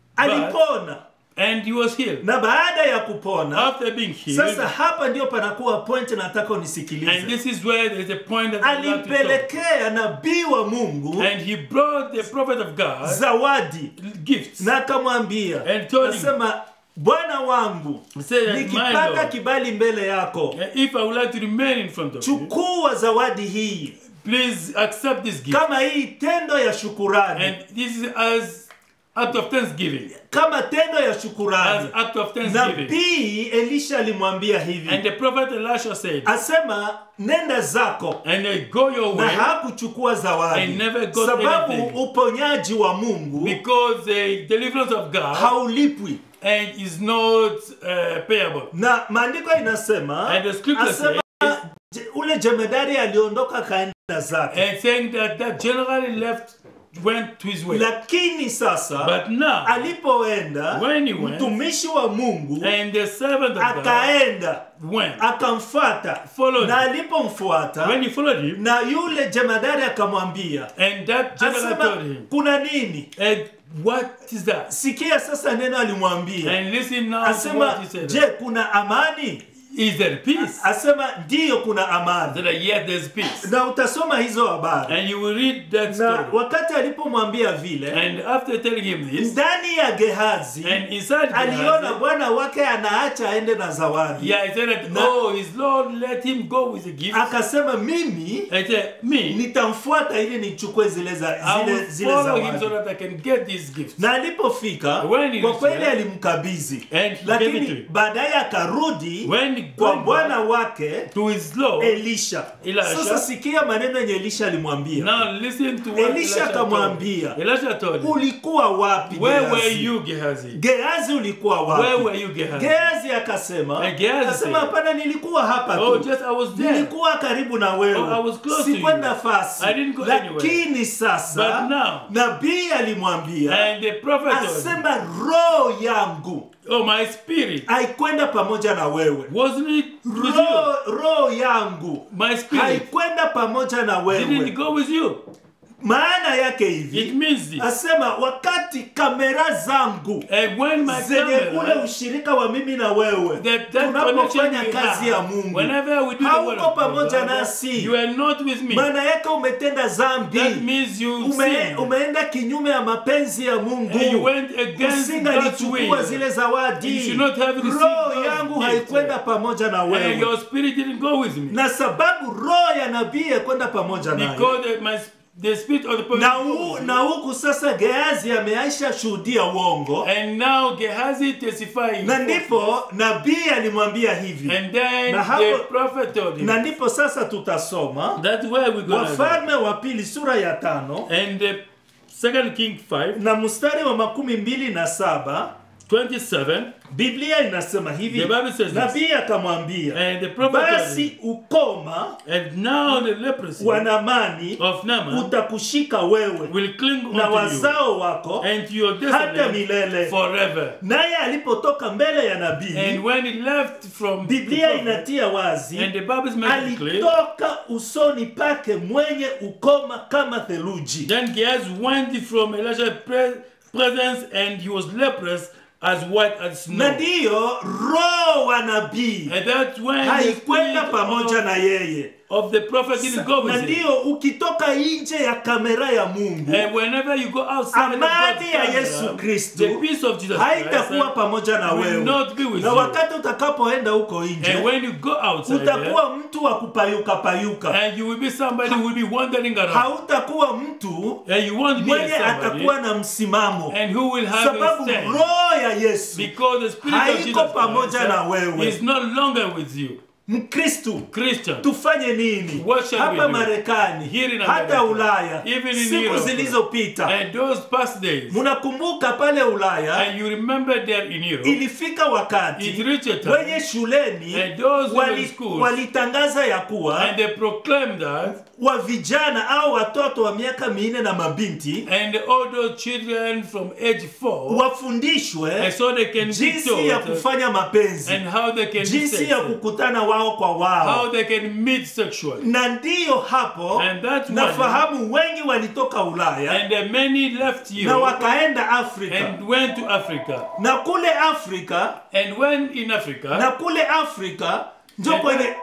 alipona And he was healed. na baada ya kupona After being healed, sasa hapa ndio panakuwa point nataka and unisikilize this is where there's a point that I'd like to talk. alimpelekea nabii wa mungu And he brought the prophet of God zawadi gifts. na akamwambia And told him, nasema bwana wangu He said that, my nikipata Lord, kibali mbele yako if I would like to remain in front of you, chukua zawadi hii please accept this gift. kama hii tendo ya shukurani And this is as act of thanksgiving. kama tendo ya As shukurani act of thanksgiving. nabii elisha alimwambia And hivi the prophet Elisha said, asema nenda zako and uh, go your na way hakuchukua And zawadi never got sababu anything. uponyaji wa mungu because the deliverance of God haulipwi and is not uh, payable. na maandiko inasema And the scripture asema je- ule jemedari aliondoka kaenda zake And saying that that generally left went to his way. lakini sasa But now, alipoenda When he went, mtumishi wa mungu and the servant of God akaenda went. akamfuata Followed na him. alipomfuata When he followed him, na yule jemadari akamwambia and that general asema told him, kuna nini and what is that? sikia sasa neno alimwambia And listen now to asema what he said. je kuna amani Is there peace? asema ndiyo kuna amani That yes, there's peace. na utasoma hizo habari And you will read that na story. wakati alipomwambia vile And after telling him this, ndani ya gehazi and inside aliona Gehazi, bwana wake anaacha aende na zawadi yeah, he said that, Na- oh, his Lord let him go with a gift. akasema mimi And he said, me, nitamfuata ili nichukue zile, za, I zile, will zile follow him so zawadi that I can get these gifts. na alipofika When he kwa reached kweli there, alimkabidhi and he gave it to lakini him. baadaye akarudi When he kwa went bwana back wake to his Lord, elisha Elisha. sasa sikia maneno yenye elisha alimwambia now listen to what Elisha Elisha told akamwambia, him. Elisha told him, ulikuwa wapi where Gehazi? were you, Gehazi? gehazi ulikuwa Where wapi were you, Gehazi? gehazi akasema And Gehazi akasema said, hapana nilikuwa hapa Oh, tu just I was there. nilikuwa karibu na Oh, I wewe was close to sikwenda you. fasi I didn't go lakini anywhere. sasa But now- nabii alimwambia And the prophet told him, asema roho yangu Oh, my spirit, haikwenda pamoja na wewe wasn't it with you? roho roho yangu My spirit haikwenda pamoja na didn't wewe go with you. maana yake It hivi means this. asema wakati kamera zangu And when my zenye ule camera, ushirika wa mimi na wewe that, that tunapofanya connection we kazi ya have, mungu whenever we do the word hauko of God, pamoja nasi you are not with me. maana yake umetenda That zambi means you Ume, sinned. umeenda kinyume ya mapenzi ya And you mungu went against God's usingalichukua will. zile You zawadi should not have received roho those yangu gifts. haikwenda pamoja na And wewe your spirit didn't go with me. na sababu roho ya nabii yakwenda pamoja naye Because the, my, the spirit of the prophet na, go hu, with na huku sasa geazi ameaisha shuhudia uongo me. And now Gehazi testifying. na ndipo nabii alimwambia hivi And then Na the hapo- prophet told him. na ndipo sasa tutasoma That's where we're going to wafalme wa pili sura ya tano And the second King 5, na mstari wa makumi mbili na saba 27, biblia inasema hivi The Bible says this. nabii akamwambia and the prophet told him, basi ukoma and now the leprosy wa namani of Naaman utakushika wewe will cling na unto you wazao wako and to your hata descendants milele forever. naye alipotoka mbele ya And nabii when he left from the biblia prophet, inatia wazi and the Bible is making it clear, alitoka usoni pake mwenye ukoma kama theluji then Gehazi went from Elisha's pre- presence and he was leprous as white as na snow. ndiyo roho wa nabii And that's when the haikwenda spirit pamoja of, na yeye of the prophet didn't go na with him. ndiyo ukitoka nje ya kamera ya mungu And whenever you go outside of God's amani ya camera, yesu the kristu peace of Jesus haitakuwa Christ pamoja na will wewe not be with na you. wakati utakapoenda huko And nje when you go outside there, utakuwa mtu wa kupayuka payuka and you will be somebody who will be wandering around. hautakuwa mtu And you won't be mwenye a somebody atakuwa na msimamo and who will have a sababu stand. roho ya yesu Because the spirit of haiko Jesus pamoja Christ na wewe. is no longer with you. mkristu Christian. tufanye nini What shall we hapa do? marekani Here in hata America, ulaya even in siku Europe, zilizopita And those past days, mnakumbuka pale ulaya and you remember there in Europe, ilifika wakati it reached a time, wenye shuleni and those who were in wali- schools, walitangaza ya kuwa and they proclaimed that, wa vijana au watoto wa miaka minne na mabinti and all those children from age four, wafundishwe and so they can be jinsi ya taught, kufanya mapenzi and how they can be jinsi ya sexual, kukutana wao kwa wao how they can meet sexually. na ndiyo hapo And that's why- nafahamu wengi walitoka ulaya And uh, many left na Europe wakaenda afrika and went to Africa. na kule afrika And when in Africa, na kule afrika njo And- kwenye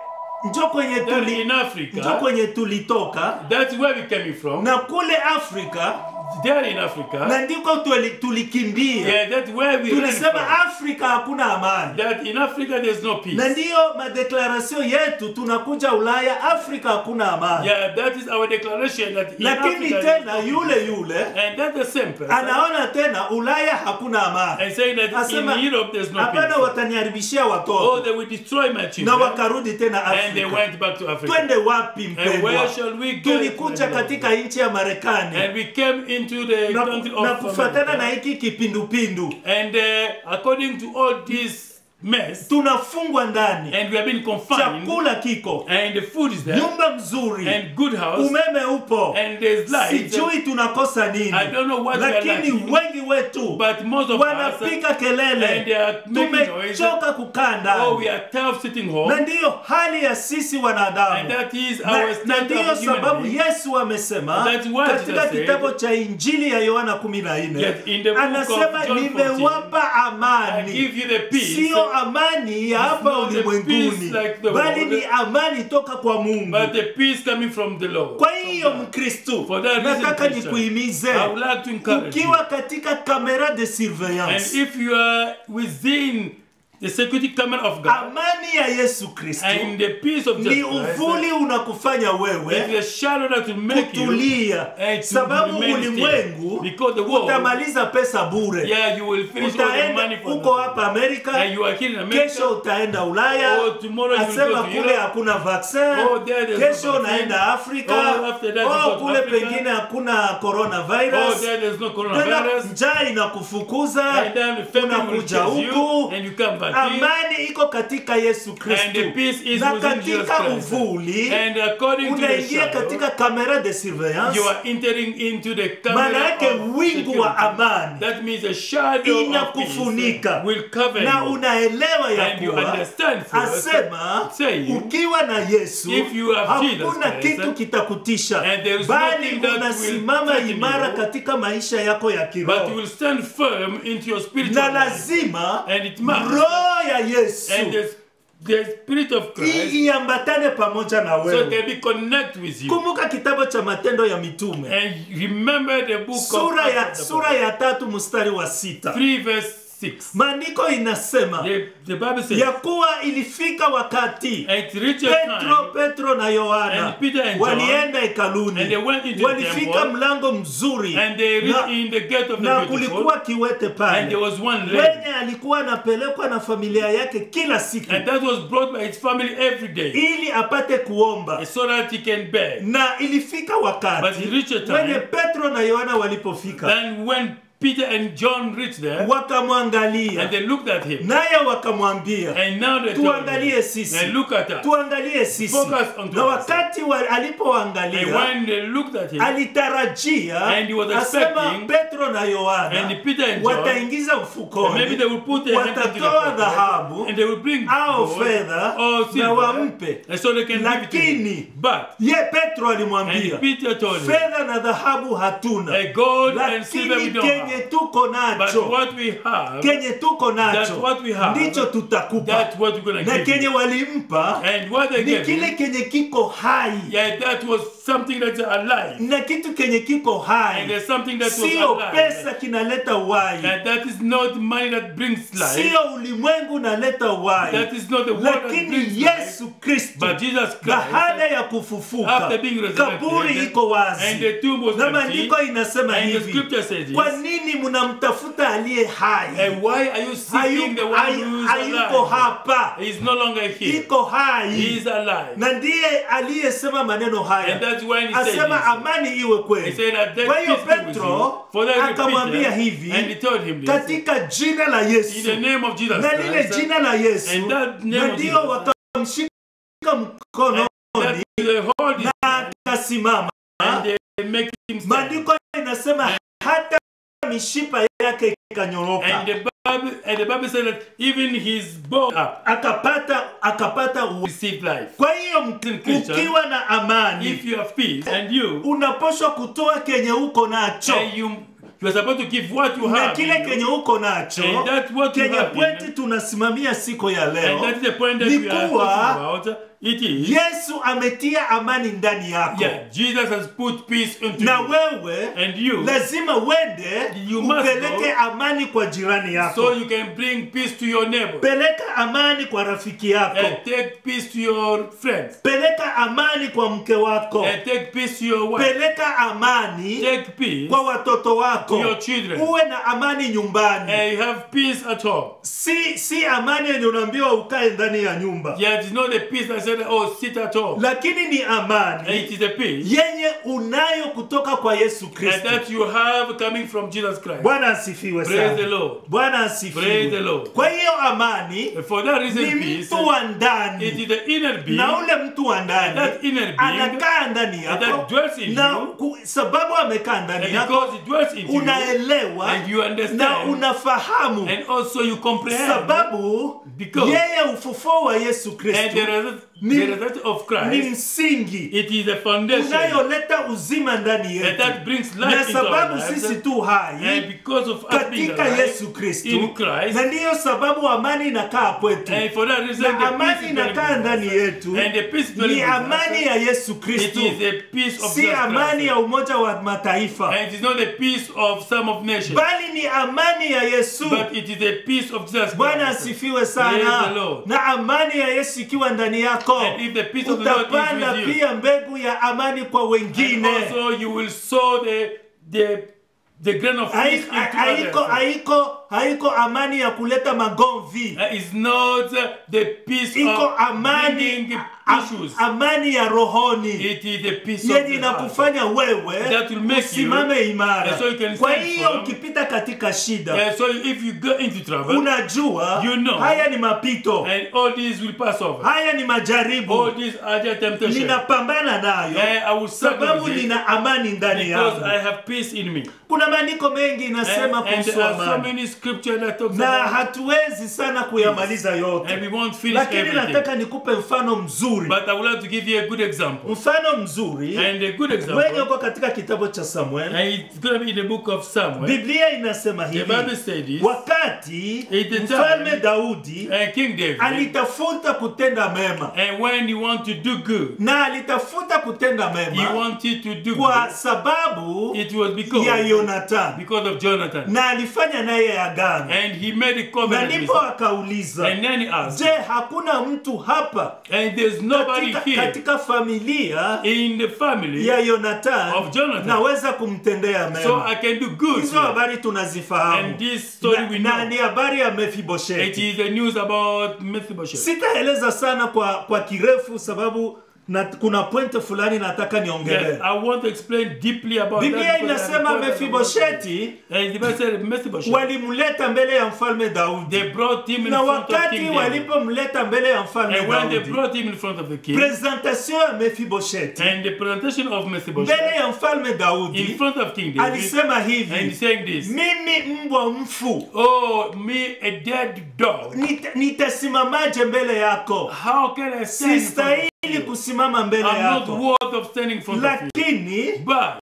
njo kwenye That tuli in njo Africa, kwenye tulitoka that's where we came from. na kule afrika There in Africa, na ndiko tuli- tulikimbia yeah, that's where we ran tulisema from. afrika hakuna amani That in Africa there's no peace. na ndiyo madeklarasio yetu tunakuja ulaya afrika hakuna amani Yeah, that is our declaration that in lakini Africa tena there's no yule peace. yule And that's the same person. anaona tena ulaya hakuna amani And saying that Asema, in Europe there's no hapana peace. wataniharibishia Oh, watoto they will destroy my na children. wakarudi tena And they afrika went back to Africa. twende wapi And mpendwa where shall we go? tulikuja my katika beloved? nchi ya marekani And we came into the na, country na of kufatana na America. hiki kipindupindu And uh, according to all this mess, tunafungwa ndani and we have been confined, chakula kiko and the food is there, nyumba mzuri and good house, umeme upo and there's light. sijui tunakosa nini I don't know what we are lakini lacking. wengi wetu But most of us, wanapiga kelele and they are making noise. tumechoka kukaa oh, ndani we are tough sitting na home, ndiyo hali ya sisi and wanadamu that is na, our na state ndiyo of human sababu being. yesu amesema That's what katika Jesus said. kitabu cha injili ya yohana 14 Yes, in the book of anasema John 14, nimewapa I amani give you the peace. siyo amani ya hapa not the ulimwenguni peace like the bali world, ni amani toka kwa mungu But the peace coming from the Lord. kwa hiyo mkristu For that reason, nataka Christian, nikuhimize I would like to encourage ukiwa you. katika kamera de And surveillance if you are within the security camera of God amani ya yesu kristu and the peace of ni Jesus Christ, uvuli unakufanya it's wewe the shadow that will make you kutulia and to sababu remain still. ulimwengu Because the world, utamaliza pesa bure yeah, you will finish all the money utaenda for uko nothing. hapa amerika And you are here in America. kesho utaenda ulaya Oh, tomorrow you will asema go to kule Europe. hakuna vaccin Oh, there there's no kesho vaccine. unaenda afrika Oh, after that you oh, go to kule Africa. pengine hakuna Oh, coronavirus there there's no tena coronavirus. njaa inakufukuza And then the family will unakuja chase you huku and you come back here. amani iko katika yesu And kristu the peace is na within Jesus katika Christ. uvuli And according to the unaingia shadow, katika kamera de surveillance you are entering into the maana camera yake of wingu wa security. amani That means a shadow of inakufunika peace will cover na you. unaelewa ya And you kuwa understand first, asema saying, ukiwa na yesu if you have Jesus hakuna Christ, kitu kitakutisha and there is bali nothing that will unasimama threaten imara you, katika maisha yako ya but you kiroho will stand firm into your na spiritual life. lazima And it must. roho ya yesu And the, the spirit of i- Christ iambatane pamoja na so wewe can be connect with you. kumbuka kitabu cha matendo ya mitume And remember the book sura of ya, Acts of the sura ya tatu mstari wa sita 3 verse 6. maandiko inasema The, the Bible says, ya kuwa ilifika wakati and it reached a petro time petro na yohana And Peter and John, walienda and hekaluni they went into the walifika temple, mlango mzuri and they reached na, in the gate of the na beautiful, kulikuwa kiwete and pale there was one lady, wenye alikuwa anapelekwa na familia yake kila siku and that was brought by his family every day, ili apate kuomba so that he can beg. na ilifika But wakati he reached a time, wenye petro na yohana walipofika then when Peter and John reached there, wakamwangalia and they looked at him, naye wakamwambia and now they told tuangalie him, sisi and look at us. tuangalie sisi Focus on na us. wakati wa, And alipoangalia when they looked at him, alitarajia And he was asema expecting- petro na yohana and Peter and John, wataingiza and maybe mfukoni they will put their hand into the watatoa pocket, dhahabu and they will bring au gold fedha or na silver, wampe and so they can give it to him. Lakini- But ye petro alimwambia and Peter told him, fedha na dhahabu hatuna a gold and silver we lakini don't kenye have, tuko but nacho what we have, kenye tuko That's nacho what we have. ndicho tutakupa that's what we're gonna na give kenye you. walimpa And what they ni gave kile him, kenye kiko hai yeah, that was something that's alive, na kitu kenye kiko and hai there's something that was sio alive. pesa kinaleta uhai And that is not money that brings life. sio ulimwengu unaleta uhai That is not the word that lakini brings life. yesu kristo But Jesus Christ, baada ya kufufuka after being resurrected, kaburi iko and wazi the tomb was na empty, maandiko inasema and the hivi scripture says this, kwa nini mnamtafuta aliye hai and why are you seeking Hayu- the one hayu- who is hayuko alive? hapa He is no longer here. iko He hai is alive. na ndiye aliyesema maneno And haya that's when he said asema this. amani iwe He kweli said that that Kwa hiyo peace be with Petro you. For that akamwambia Peter, hivi, and he told him this. katika jina la In the yesu name of Jesus na lile Christ. jina la yesu And that name na of ndio Jesus. wakamshika mkononi That they hold his na akasimama and they make him stand. maandiko inasema hata mishipa yake ikanyoroka And the Bible and the Bible said that even his bone up akapata akapata u- received life. kwa hiyo Christian, ukiwa na amani If you have peace and you unaposhwa kutoa kenye uko nacho and you you are supposed to give what you na have. kile in you. kenye uko nacho And that's what you kenye have in pwenti you. tunasimamia siku ya And leo that's the point that Ni we are kuwa- talking about It is. yesu ametia amani ndani yako Yeah, Jesus has put peace into na you. wewe And you, lazima uende You must upeleke go. amani kwa jirani so yako you can bring peace to your neighbor. peleka amani kwa rafiki yako And take peace to your friends. peleka amani kwa mke wako And take peace to your wife. peleka amani Take peace kwa watoto wako to your children. uwe na amani nyumbani and you have peace at home. si si amani yenye unaambiwa ukae ndani ya nyumba Yeah, it is not the peace that said, oh, sit at home. lakini ni And amani it is a peace yenye unayo kutoka kwa yesu and kristo that you have coming from Jesus Christ. bwana asifiwe Praise the sana Lord. bwana Praise the asifiwe Lord. kwa hiyo amani And for that reason, ni peace, mtu wa it ndani is the inner being na ule mtu wa and ndani that inner being, anakaa ndani and yako that dwells in na you, ku, sababu amekaa ndani and yako because it dwells in you, unaelewa and you na understand, unafahamu and also you comprehend, sababu Because- yeye ufufuo wa yesu and kristo the result, Ni- the result of ni Christ, msingi it is the foundation, unayoleta uzima ndani and yetu that brings na life into our sababu lives, sisi tu hai and because of us being katika alive yesu kristu in Christ, na ndiyo sababu amani inakaa kwetu and for that reason, na the amani peace is inakaa very ndani yetu And the peace dwelling ni with us, amani ya yesu It kristu is the peace of si Jesus amani Christ. ya umoja wa mataifa And it is not the peace of some of nations, bali ni amani ya yesu but it is the peace of Jesus bwana Christ. asifiwe Praise sana the Lord. na amani ya yesu ikiwa ndani yako And if the peace of the Lord utapanda is with you, pia mbegu ya amani kwa and wengine also you will sow the the the grain of Hai- peace into haiko others. haiko haiko amani ya kuleta magomvi Uh, It's not uh, the peace iko of amani bringing a- issues. amani ya rohoni It is the peace of yenye the heart. inakufanya wewe That will make you- usimame imara and so you can kwa stand hiyo firm. ukipita katika shida Uh, so if you go into trouble, unajua You know. haya ni mapito and all these will pass over. haya ni majaribu All these are the temptations. ninapambana nayo Uh, I will struggle sababu with it nina amani ndani because yangu I have peace in me. kuna maandiko mengi And, inasema and kuhusu there are so amani many scriptures that talks na about hatuwezi sana kuyamaliza and yote we won't finish lakini everything. nataka nikupe mfano mzuri But I would like to give you a good example. mfano mzuri And a good wenye example, uko katika kitabu cha samuel and it's going to be in the book of Samuel. biblia inasema The hivi Bible says this, wakati At the mfalme time, daudi and King David, alitafuta kutenda mema and when you want to do good, na alitafuta kutenda he mema wanted to do kwa good. sababu It was because, ya yonatan because of Jonathan. na alifanya naye agano And he made a na covenant with ndipo him. akauliza And then he asked, je hakuna mtu hapa and there's nobody katika, here katika familia in the family, ya yonatan Of Jonathan. naweza kumtendea so mema I can do good. hizo to him. habari tunazifahamu And this story na, we na know. ni habari ya It mefibosheti is the news about Mephibosheth. sitaeleza sana kwa kwa kirefu sababu na, kuna pointe fulani nataka niongelee Yes, I want to explain deeply about biblia that. because I inasema have a point mefibosheti And the Bible said Mephibosheth, walimleta mbele ya mfalme daudi they brought him in na front of wakati King David. walipomleta mbele ya mfalme And when they daudi brought him in front of the king, presentation ya mefibosheti and the presentation of Mephibosheth mbele ya mfalme in daudi front of King David, alisema and hivi he's saying this, mimi mbwa mfu Oh, me, a dead dog. nita- nitasimamaje mbele yako How can I stand in front of sistahili you? kusimama mbele I'm not yako worth of standing in front of you. lakini But,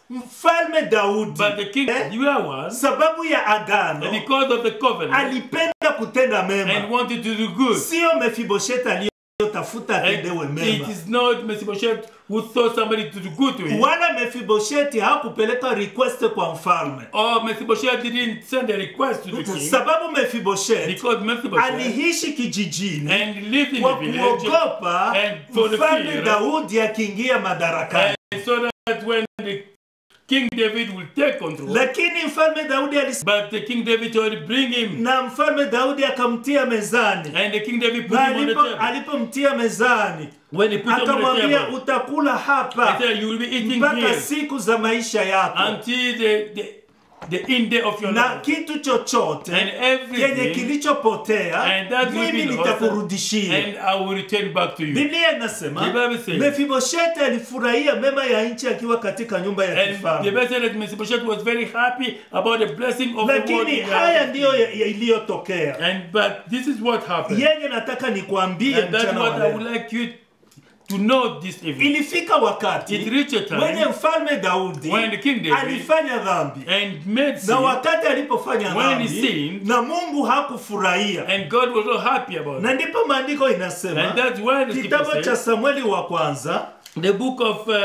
mfalme daudi but the king, Eh? you are one, sababu ya and agano because of the covenant, alipenda kutenda and mema wanted to do good. sio mefibosheti aliyotafuta atendewe And mema it is not Mephibosheth who thought somebody to do good to him. wala mefibosheti hakupeleka request kwa mfalme Or Mephibosheth didn't send a request to the king sababu mefibosheti because Mephibosheth aliishi kijijini and lived in kwa the village kuogopa and for the mfalme fear. daudi akiingia madarakani and so that when the King David will take control. lakini mfalme daudi alisema But the King David told him, bring him. na mfalme daudi akamtia mezani And the King David put na him on the alipo- table. alipomtia mezani When he put him on the akamwambia table, utakula he hapa said, you will be eating mpaka here siku za maisha yako until the, the, the end day of your na life. kitu chochote And kenye everything, kilichopotea and that will mimi be lost, nitakurudishia and I will return back to you. biblia inasema The Bible says- mefibosheti alifurahia mema ya nchi akiwa katika nyumba ya And the kifalme Bible said that Mephibosheth was very happy about the blessing of the world. lakini in the haya house. ndiyo ya- ya- iliyotokea And but this is what happened. yenye nataka nikuambie And that's mchana what wa I would leo like you to know this evil. ilifika wakati It reached a mwenye time mfalme daudi when the King David alifanya dhambi and made sin, na wakati alipofanya When he dhambi sinned, na mungu hakufurahia and God was not happy about na it. ndipo maandiko inasema And that's why the kitabu scripture cha says, samueli wa kwanza the book of uh,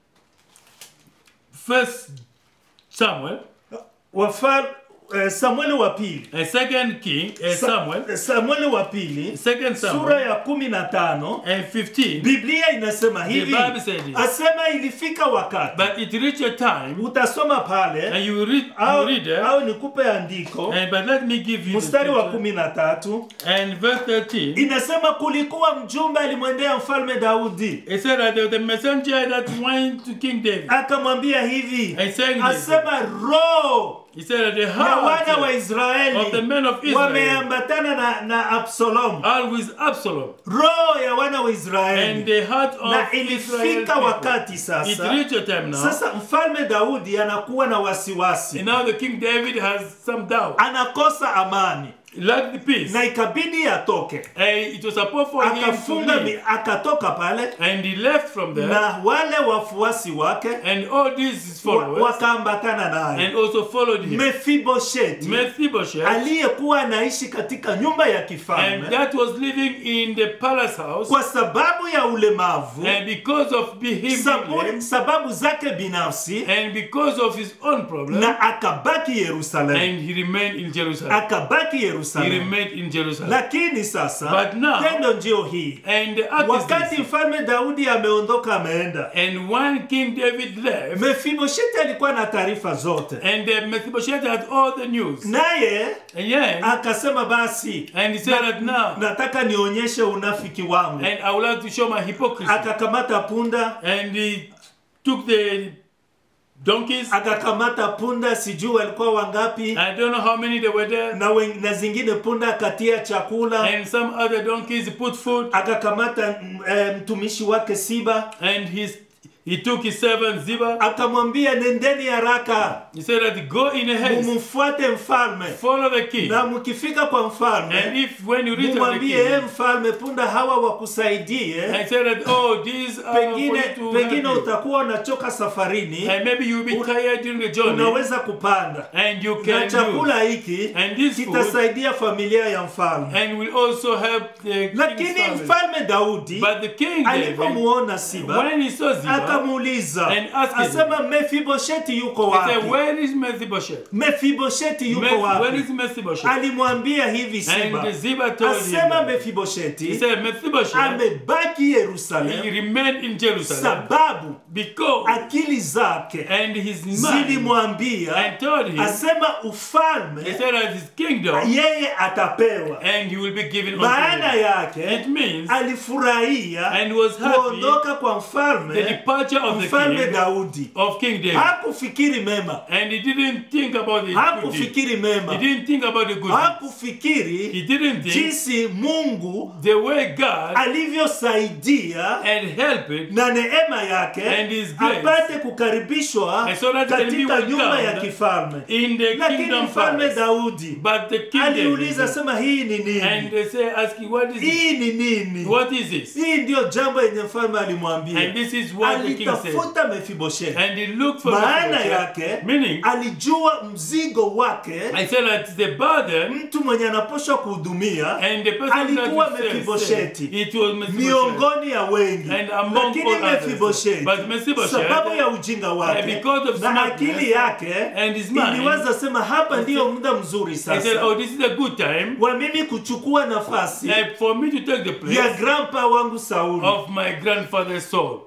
First Samuel, wafal, eh, samueli wa pili a second king, uh, Sa- Samuel, samueli wa pili second sura Samuel, ya kumi na tano and 15. biblia inasema hivi Bible said this. asema ilifika wakati But it reached a time, utasoma pale and you read, you au, read there, au nikupe andiko and but let me give you the mstari wa scripture. kumi na tatu and verse 13. inasema kulikuwa mjumbe alimwendea mfalme daudi It said that there was a messenger that went to King David. akamwambia hivi And saying this, asema roho he said that the ya wana wa heart israeli of the men of Israel wameambatana na, na absalomu are with Absalom, roho ya wana wa and israeli the heart na of Israel ilifika people. wakati It sasa reached a time now, sasa mfalme daudi anakuwa na wasiwasi and now the King David has some doubt. anakosa amani He lacked the peace. na ikabidi atoke And it was supposed for him to akafunga mi- leave. akatoka pale And he left from there, na wale wafuasi wake and all these wa- followers, wakaambatana naye and also followed him. mefibosheti Mephibosheth, aliyekuwa anaishi katika nyumba ya and kifalme that was living in the palace house, kwa sababu ya ulemavu and because of be- him being sabu, lame, sababu zake binafsi and because of his own problem, na akabaki yerusalemu and he remained in Jerusalem. akabaki He yerusalemu remained in Jerusalem. lakini sasa But now- tendo njio hii And the act is wakati this. mfalme daudi ameondoka ameenda And when King David left, mefibosheti alikuwa na taarifa zote and uh, Mephibosheth had all the news, naye and yeah, akasema basi and he said that now, nataka nionyeshe unafiki wangu and I would like to show my hypocrisy. akakamata punda And he took the donkeys. akakamata punda sijui walikuwa wangapi I don't know how many they were there. na, wen, na zingine punda akatia chakula And some other donkeys put food. akakamata mm, eh, mtumishi wake siba And his, he took his servant Ziba. akamwambia nendeni haraka He said that go in a haste, mumfuate mfalme follow the king. na mkifika kwa And mfalme if when you reach the mumwambie e king, mfalme punda hawa wakusaidie and say that, oh, these are for pengine you to pengine help you. utakuwa unachoka safarini And maybe you'll be tired during the journey. unaweza kupanda And you na can use. chakula hiki And this food kitasaidia familia ya mfalme and will also help the king's lakini family. mfalme daudi But the king David, alipomuona siba when he saw Ziba, akamuuliza And asked him. asema mefibosheti yuko he said, wapi where is Mephibosheth? mefibosheti yuko Meph- where wapi is Mephibosheth? alimwambia hivi siba And Ziba told him, asema that. he mefibosheti said, Mephibosheth, amebaki he yerusalemu remained in Jerusalem sababu because, akili zake and his mind, zilimwambia and told him, asema he ufalme said that his kingdom, yeye atapewa and he will be given unto maana him. yake It means, alifurahia and was happy, kuondoka kwa the mfalme departure of the mfalme king, daudi of King David. hakufikiri mema And he didn't think about the good deed. hakufikiri He mema didn't think about the good deed. hakufikiri He didn't think jinsi mungu the way God alivyosaidia had helped na neema yake And his grace. apate kukaribishwa And so that he can be katika nyumba ya welcomed kifalme in the lakini kingdom mfalme palace. daudi But the king aliuliza David, sema hii ni and nini they say, asking, what is this? hii ni nini What is this? hii ndiyo jambo yenye mfalme And alimwambia this is what the king said. alitafuta mefibosheti And he looked for maana Mephibosheth, yake meaning, alijua mzigo wake I said that the burden mtu mwenye anapashwa kuhudumia and the person Alikuwa that you Mephibosheth. said, it was Mephibosheth. miongoni ya wengi And among lakini all others. mefibosheti But Mephibosheth, sababu ya ujinga wake because of na smartness akili yake and his mind, iliwaza sema hapa ndiyo muda mzuri I said, sasa oh, this is a good time wa mimi kuchukua nafasi uh, for me to take the ya place grandpa wangu sauli of my grandfather's soul.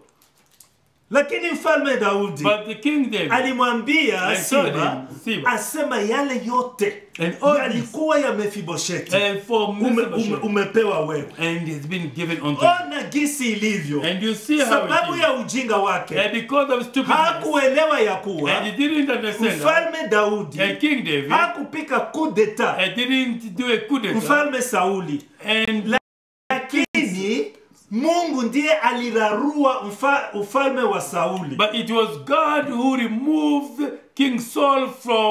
lakini mfalme daudi But the king David alimwambia I told siba him, Siba, asema yale yote And all yalikuwa ya mefibosheti and for ume, ume, Mephibosheth, umepewa wewe and it's been given unto him. ona gisi ilivyo And you see how sababu it is. ya ujinga wake And because of stupidness, hakuelewa ya kuwa and he didn't understand that, mfalme daudi and King David, hakupika kudeta and didn't do a coup d'etat, mfalme sauli and lakini mungu ndiye alirarua mfa, ufalme wa sauli but it was God who removed King Saul from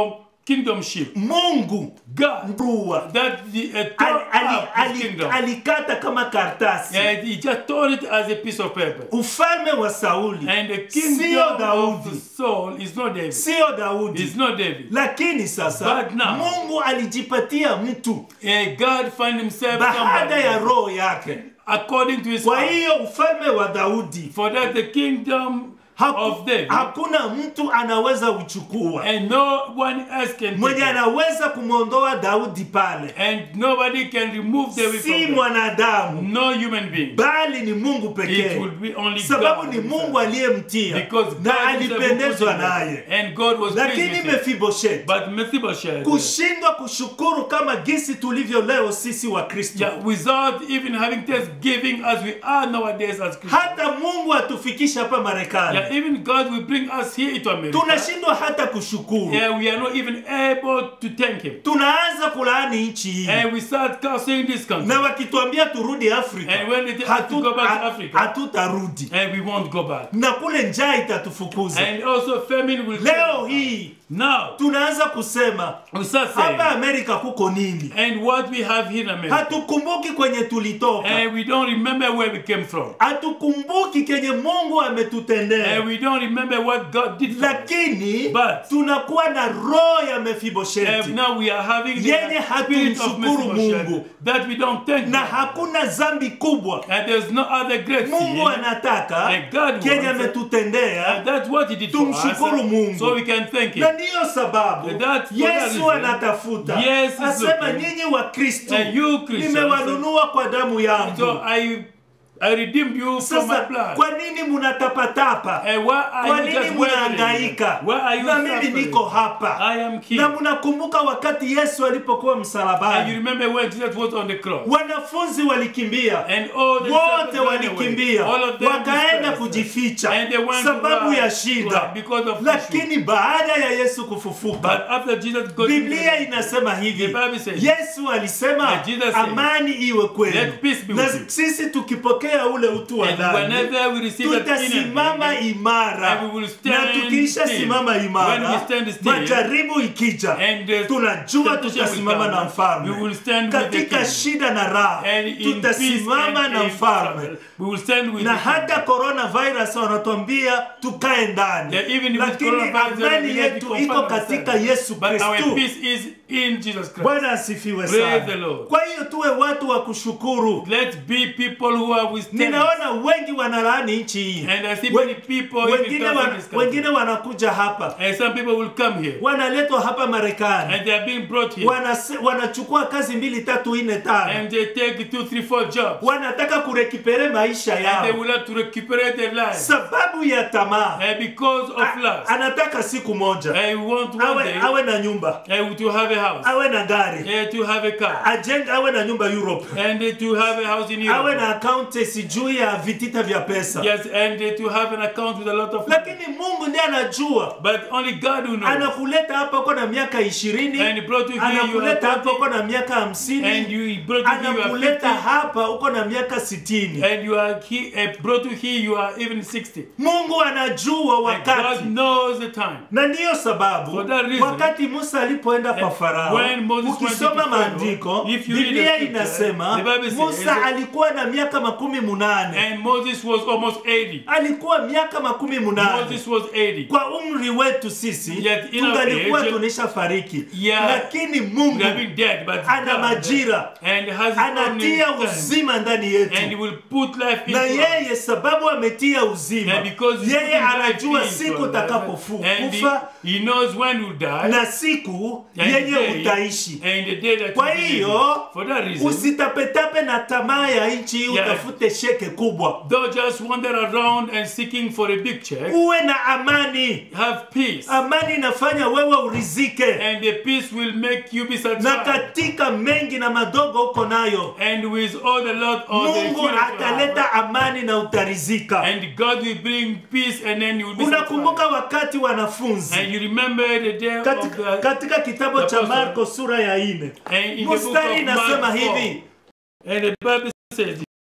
kingdomship. mungu God, mbua that the uh, ali, tore ali, up his ali, kingdom. alikata kama karatasi And he just tore it as a piece of paper. ufalme wa sauli And the sio kingdom of the daudi soul is not David. sio daudi It's not David. lakini sasa But now- mungu alijipatia mtu And God find himself baada ya somebody roho yake according to his kwa heart. hiyo ufalme wa daudi For that the kingdom haku, of David hakuna mtu anaweza uchukua and no one else can mwenye take it. anaweza kumwondoa daudi pale And nobody can remove the si from them. mwanadamu No human being. bali ni mungu It pekee will be only sababu God ni himself. mungu aliyemtia Because God na himself alipendezwa put him naye there. And God was pleased lakini with it. mefibosheti But Mephibosheth, kushindwa kushukuru kama gisi tulivyo leo sisi wa kristo yeah, without even having thanksgiving as we are nowadays as Christians. hata mungu atufikisha hapa marekani Yeah, even God will bring us here to America. tunashindwa hata kushukuru Yeah, we are not even able to thank Him. tunaanza kulaani nchi hii And we start cursing this country. na wakituambia turudi afrika And when they tell us to go back to hatu- Africa. hatutarudi And we won't go back. na kule njaa itatufukuza And also famine will leo hii Now, tunaanza kusema we start hapa saying, amerika kuko nini and what we have here in America. hatukumbuki kwenye tulitoka And we don't remember where we came from. hatukumbuki kenye mungu And ametutendea we don't remember what God did for us. lakini But- tunakuwa na roho ya And mefibosheti now we are having the Yenye spirit of hatumshukuru Mephibosheth Mungu. that we don't thank na God. hakuna zambi kubwa And there's no other great mungu sin. anataka And God kenye wants- ametutendea And that's what he did for us. Tumshukuru Mungu. So we can thank him. na ndiyo sababu That- for that yesu reason, anatafuta Yes is asema looking. nyinyi wa kristo And you Christians, nimewanunua kwa damu yangu So I I redeemed you from my sasa blood. kwa nini munatapatapa And why are kwa you nini just munahangaika wavering? Why are you na mimi suffering? niko hapa I am here. na mnakumbuka wakati yesu alipokuwa And you msalabani remember when Jesus was on the cross. wanafunzi walikimbia And all the wote disciples ran away. walikimbia All of them wakaenda dispersed. kujificha And they went sababu to ya run, shida run because of lakini baada ya yesu But kufufuka after Jesus got biblia into inasema hivi The Bible says- yesu alisema Yeah, Jesus said, amani iwe kwenu "Let peace be na with you." sisi tukipokea ule utu wa And ndani whenever we receive that tutasimama inner imara And we will stand na tukiisha still. simama When imara we stand still, majaribu ikija and the tunajua temptation tutasimama will na come, mfalme we will stand with the katika king. shida na raha And in peace tutasimama and na in mfalme trouble, we will stand with na the king. hata coronavirus wanatuambia tukae ndani Yeah, even with lakini coronavirus, we amani have to yetu confirm iko ourselves. katika yesu But our kristu peace is in Jesus Christ. bwana asifiwe Praise sana the Lord. kwa hiyo tuwe watu wa kushukuru Let's be people who are with thanks. ninaona wengi wanalaani nchi hii And I see We- many people even wengine, come wan, from this country. wengine wanakuja hapa And some people will come here. wanaletwa hapa marekani And they are being brought here. Wanase, wanachukua kazi mbili tatu nne tano And they take two, three, four jobs. wanataka kurekipere maisha And they yao will have to recuperate their lives. sababu ya tamaa And because of A- lust. anataka siku moja I want one awe, day awe na nyumba uh, to have a house. awe na gari Uh, to have a car. ajenge awe na nyumba Europe And uh, to have a house in awe Europe. na akaunti sijui ya vitita vya pesa Yes, and uh, to have an account with a lot of money. lakini mungu ndiye anajua But only God will know. anakuleta hapa uko na miaka ishirini And he brought you here, you anakuleta are hapa uko 30. na miaka And hamsini you he brought you here, you are anakuleta 50. hapa uko na miaka sitini And you are he, uh, brought you here, you are even 60. mungu anajua And wakati God knows the time. na ndiyo sababu For that reason, wakati musa alipoenda kwa And farao when Moses went ukisoma to Pharaoh, maandiko if you read the biblia scripture, inasema the Bible says- musa alikuwa na miaka makumi munane And Moses was almost 80. alikuwa miaka makumi munane Moses was 80. kwa umri wetu sisi Yet in our tungalikuwa age, tunisha fariki Yeah. lakini We mungu have been dead, but ana God majira and has his own anatia time. uzima ndani And yetu he will put life into na us. yeye sababu ametia uzima And because he's yeye putting life anajua into siku us, and utakapokufa he, he knows when you'll die na siku and the yenye day, utaishi and the day that kwa you will hiyo live. For that reason, usitapetape na tamaa ya nchi hii Yeah. utafute sheke kubwa don't just wander around and seeking for a big check. uwe na amani Have peace. amani inafanya wewe urizike And the peace will make you be na satisfied. katika mengi na madogo uko nayo And with all the Lord of the mungu fear of God, ataleta amani na utarizika And God will bring peace and then you will be unakumbuka satisfied. wakati wanafunzi And you remember the day of katika, the katika kitabu the cha apostle. marko sura ya ine and in the book mstari of inasema Mark 4, hivi and the Bible says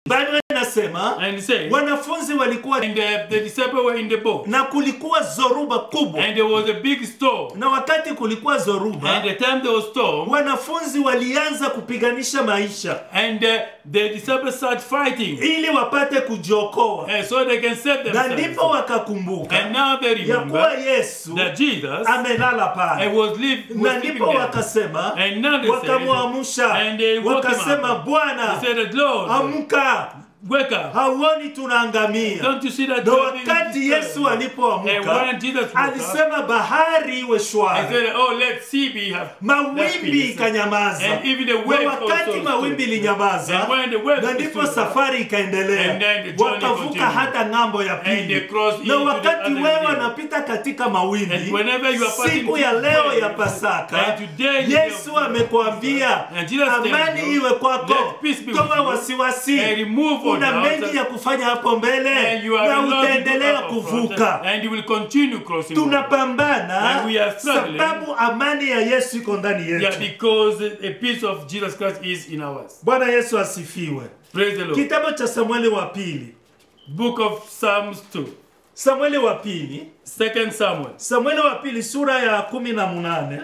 Biblia inasema And he said, wanafunzi walikuwa and the, the disciples were in the boat, na kulikuwa zoruba kubwa, and there was a big storm. na wakati kulikuwa zoruba, And the time there was storm, wanafunzi walianza kupiganisha maisha and uh, the disciples started fighting, ili wapate kujiokoa, and so they can save na themselves. ndipo wakakumbuka And now they ya kuwa remember Yesu that Jesus amelala and pale, was, live, na was sleeping ndipo there. wakasema, And now they said, wakamwamsha, and they woke him wakasema, up. Bwana They said, Lord, amka, wake up. hauoni tunaangamia? Don't you see that Na you are being wakati disturbed? Yesu And alipoamka when Jesus woke up, alisema bahari iwe I shwari, said, oh, let sea be have let mawimbi peace. ikanyamaza. And even the Na waves wakati also mawimbi stood. ilinyamaza, And when the waves na ndipo stood, safari And ikaendelea, then the journey wakavuka continued. hata ng'ambo ya And they pili. crossed Na into the wakati other wewe sea. wanapita katika mawimbi, And whenever you are passing siku ya through leo waves, ya Pasaka, and today is the day of Yesu Pasaka, amekwambia and Jesus tells amani you, iwe kwako, let peace be with toa you, wasiwasi, and remove all una doubts, mengi ya kufanya hapo mbele and you are na allowed to utaendelea go up front, kuvuka. and you will continue crossing over. Tunapambana And we are struggling. sababu amani ya Yesu iko ndani Yeah, yetu. because a piece of Jesus Christ is in ours. Bwana Yesu asifiwe. Praise the Lord. Kitabu cha Samueli wa pili, Book of Psalms 2. Samueli wa pili, Second Samuel. Samueli wa pili sura ya kumi na munane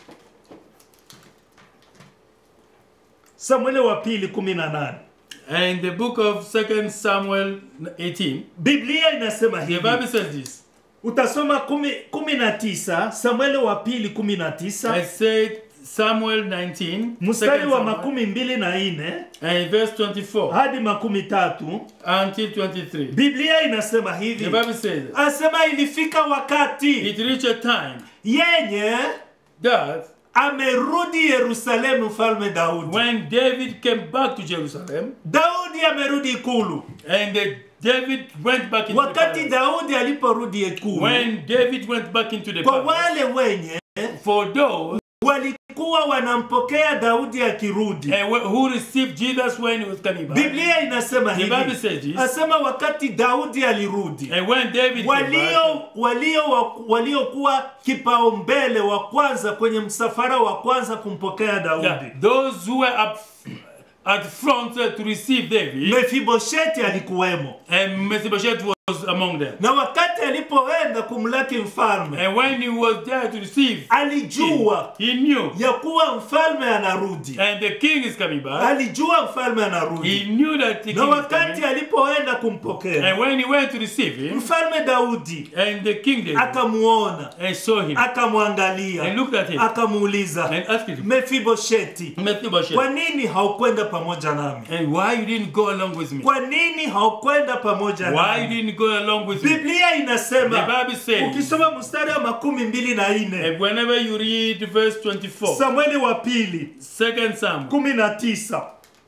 Samueli wa pili kumi na nane And the book of Second Samuel 18. Biblia inasema The hivi, Bible says this. utasoma kumi, kumi na tisa Samueli wa pili kumi na I tisa said Samuel 19. mstari second wa Samuel, makumi mbili na nne And verse 24 hadi makumi tatu until 23. Biblia inasema The hivi, Bible says asema ilifika wakati it reached a time yenye that amerudi Yerusalemu mfalme Daudi. when David came back to Jerusalem Daudi amerudi ikulu. and uh, David went back into the Wakati palace. Daudi aliporudi ikulu, When David went back into the kwa palace, wale wenye for those walikuwa wanampokea Daudi akirudi, uh, wh- who received Jesus when he was coming back, Biblia inasema The Bible hivi, says this. asema wakati Daudi alirudi, and when David came back, walio walio waliokuwa kipaumbele wa kwanza kwenye msafara wa kwanza kumpokea Daudi, yeah, those who were up at front uh, to receive David, Mefibosheti alikuwemo, and Mephibosheth was among them. na wakati alipoenda kumlaki mfalme And when he was there to receive, alijua he knew, ya kuwa mfalme anarudi, and the king is coming back. alijua mfalme He anarudi, knew that the na king is wakati coming. alipoenda kumpokea And when he went to receive him, mfalme Daudi and the king David, akamuona, and saw him, and akamwangalia, looked at him, akamuuliza and asked him, Mefibosheti, Mephibosheth, kwa nini haukwenda pamoja nami? and why you didn't go along with me? Kwa nini haukwenda pamoja Why you nami? didn't go along with me? Biblia The inasema Bible says, ukisoma mstari wa makumi mbili na nne and whenever you read verse 24, Samueli wa pili Second Samuel kumi na tisa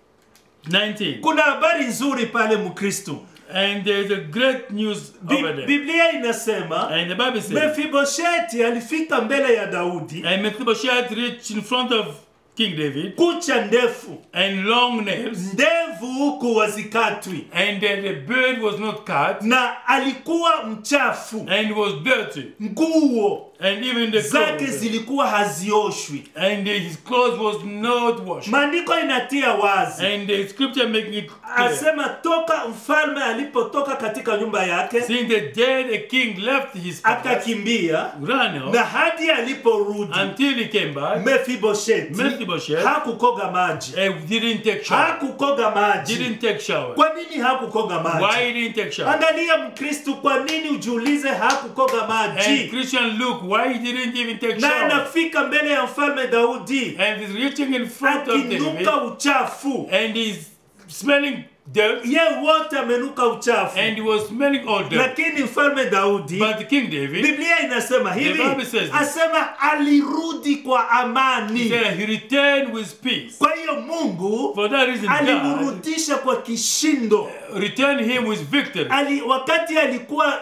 19, kuna habari nzuri pale Mkristo. and there's a great news Bi- over there. Biblia inasema And the Bible says, Mefibosheti alifika mbele ya Daudi, and Mephibosheth reached in front of King David, kucha ndefu, and long nails, ndevu huku wazikatwi, and uh, the beard was not cut, na alikuwa mchafu, and was dirty, nguo and even the zake clothes, zilikuwa hazioshwi. and uh, his clothes was not washed. Maandiko inatia wazi, And the scripture making it clear. asema toka mfalme alipotoka katika nyumba yake Since the day the king left his palace, akakimbia, ran out, na hadi aliporudi until he came back, Mefibosheti Mephibosheth hakukoga maji, and didn't take shower. hakukoga maji. Didn't take shower. Kwa nini hakukoga maji? Why didn't take shower? Angalia Mkristu, kwa nini ujiulize hakukoga And maji? Christian Luke, why he didn't even take Na shower? anafika mbele ya mfalme Daudi And he's reaching in front of David, akinuka uchafu, and he's smelling dirt, ye wote amenuka uchafu, and he was smelling all dirt. lakini mfalme Daudi, But King David, Biblia inasema hivi, Bible says this. asema alirudi kwa he amani. said he returned with peace. Kwa hiyo Mungu For that reason, God alimrudisha kwa kishindo. returned him with victory. Ali, wakati alikuwa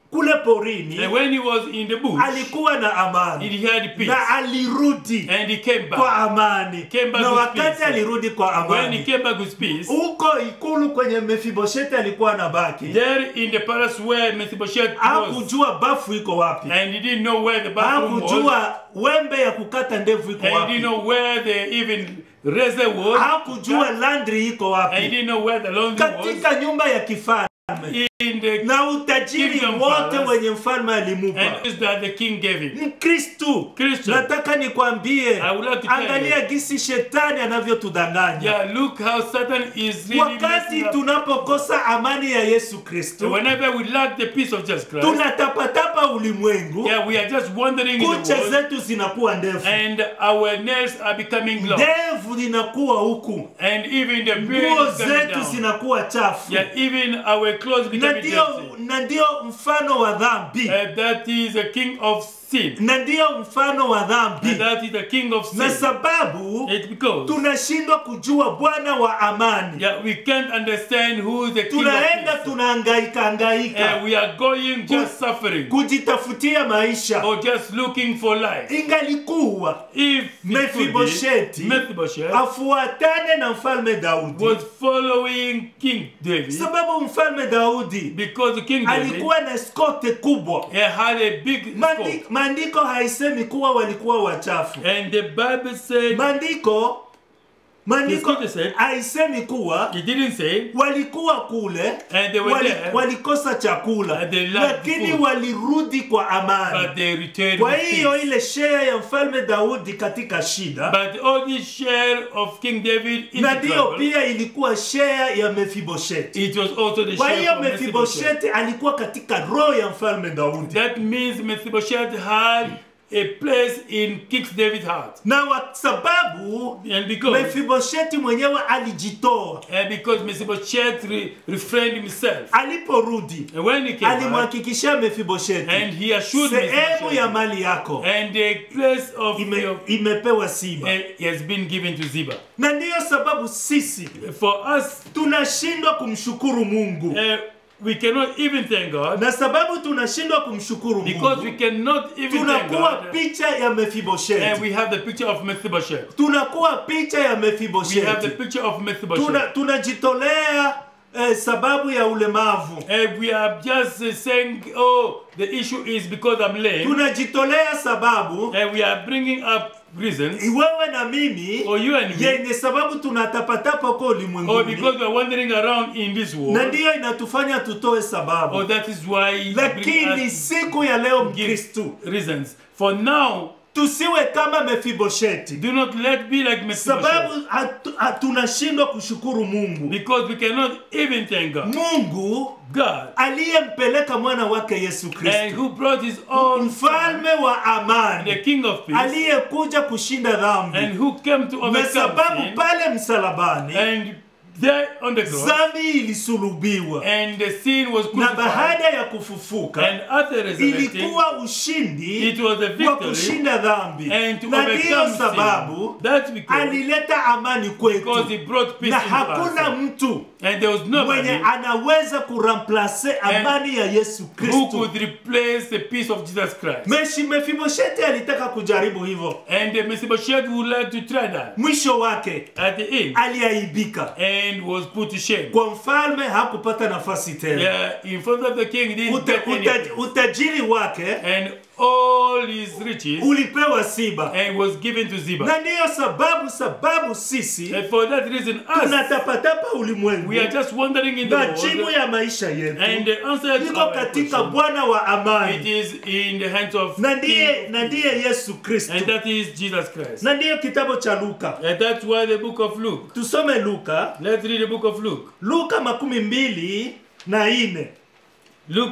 kule porini And when he was in the bush, alikuwa na amani he had peace. na alirudi And he came kwa back. amani Came back na with wakati peace. alirudi kwa When he amani came back with peace, huko ikulu kwenye mefibosheti alikuwa na baki there in the palace where Mephibosheth was, hakujua bafu iko wapi and he didn't know where the bathroom was, hakujua wembe ya kukata ndevu iko and he wapi didn't know where the even razor was, hakujua landri iko and he wapi didn't know where the laundry was. katika nyumba ya kifalme In the na utajiri Kingdom wote palace. wenye mfalme alimupa and is that the king gave him. mkristu Christian. nataka nikwambie I would like to tell angalia you. gisi shetani anavyotudanganya Yeah, look how Satan is really wakati messing up. tunapokosa amani ya yesu kristu Whenever we lack the peace of Jesus Christ, tunatapatapa ulimwengu yeah, we are just wandering in the kucha world, zetu zinakuwa ndefu and our nails are becoming long, ndevu zinakuwa huku and even the beard nguo is coming zetu down. zinakuwa chafu Yeah, even our clothes na becoming ndio dirty. na ndio mfano wa dhambi Uh, that is the king of sin. na ndio mfano wa And dhambi that is the king of na sin. sababu It's because tunashindwa kujua bwana wa amani yeah, we can't understand who is the king tunaenda of peace. tunahangaika hangaika And we are going just suffering kujitafutia maisha or just looking for life. ingalikuwa If it could Mephibosheth be, Mephibosheth afuatane na mfalme daudi was following King David sababu mfalme daudi because King David alikuwa na skote kubwa he had a big Mandi, scope. maandiko haisemi kuwa walikuwa wachafu And the Bible said, maandiko maandiko The scripture said- haisemi kuwa it didn't say, walikuwa kule And they were wali, there. walikosa chakula And they lacked lakini food. walirudi kwa amani but they returned kwa with hiyo peace. ile share ya mfalme daudi katika shida But all this share of King David in na the ndiyo trouble, pia ilikuwa share ya mefibosheti it was also the kwa share hiyo of Mephibosheth. mefibosheti alikuwa katika roho ya mfalme daudi That means Mephibosheth had a place in King David's heart. na kwa sababu And because, mefibosheti mwenyewe alijitoa and because Mephibosheth re, refrained himself. aliporudi And when he came back, alimhakikishia mefibosheti and he assured sehemu ya Mephibosheth, mali yako and the place of ime, your, imepewa siba uh, has been given to Ziba. na ndiyo sababu sisi For us, tunashindwa kumshukuru mungu uh, we cannot even thank God na sababu tunashindwa kumshukuru because we mungu cannot even thank tunakuwa God. picha ya And mefibosheti we have the picture of Mephibosheth. tunakuwa picha ya We have the mefibosheti picture of Mephibosheth. Tuna, tunajitolea eh, sababu ya ulemavu And we are just uh, saying, oh, the issue is because I'm lame. tunajitolea sababu And we are bringing up reasons. wewe na mimi Or you and me. yenye sababu tunatapatapa kwa Or ulimwenguni because we are wandering around in this na world. ndiyo inatufanya tutoe Or sababu that is why we bring lakini us siku ya leo give mkristu reasons. For now, tusiwe kama mefibosheti do not let be like Mephibosheth. sababu hatu- hatunashindwa kushukuru mungu Because we cannot even thank God. mungu God. aliyempeleka mwana wake yesu And kristo who brought his own son, mfalme wa the amani King of Peace. aliyekuja kushinda dhambi And who came to na overcome sababu sin. pale msalabani And there on the cross. dhambi ilisulubiwa And the sin was na crucified. baada ya kufufuka And after resurrecting, ilikuwa ushindi it was a wa victory. kushinda dhambi And to na ndiyo overcome sababu sin. That's because, alileta amani because kwetu he brought peace na into hakuna us. mtu And there was nobody mwenye anaweza kuramplase amani ya yesu who kristo could replace the peace of Jesus Christ. meshi mefibosheti alitaka kujaribu hivyo And the Mephibosheth would like to try that. mwisho wake At the end. aliaibika And was put to shame. kwa mfalme hakupata nafasi tena Yeah, in front of the king, he didn't Uta, get any uta, place. utajiri wake And all his riches ulipewa siba and was given to Ziba. na ndiyo sababu sababu sisi And for that reason, us, tunatapatapa ulimwengu we are just wandering in the majibu world. ya maisha yetu And the answer to iko our katika question, bwana wa it amani is in the hands of na ndiye King, na ndiye yesu kristo and that is Jesus Christ. na ndiyo kitabu cha luka And that's why the book of Luke. tusome luka Let's read the book of Luke. luka makumi mbili na ine Luke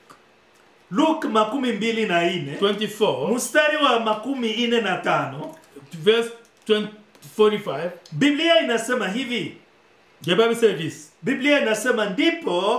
luka makumi mbili na ine 24, mstari wa makumi ine na tano verse 20, 45. biblia inasema hivi The Bible says this. biblia inasema ndipo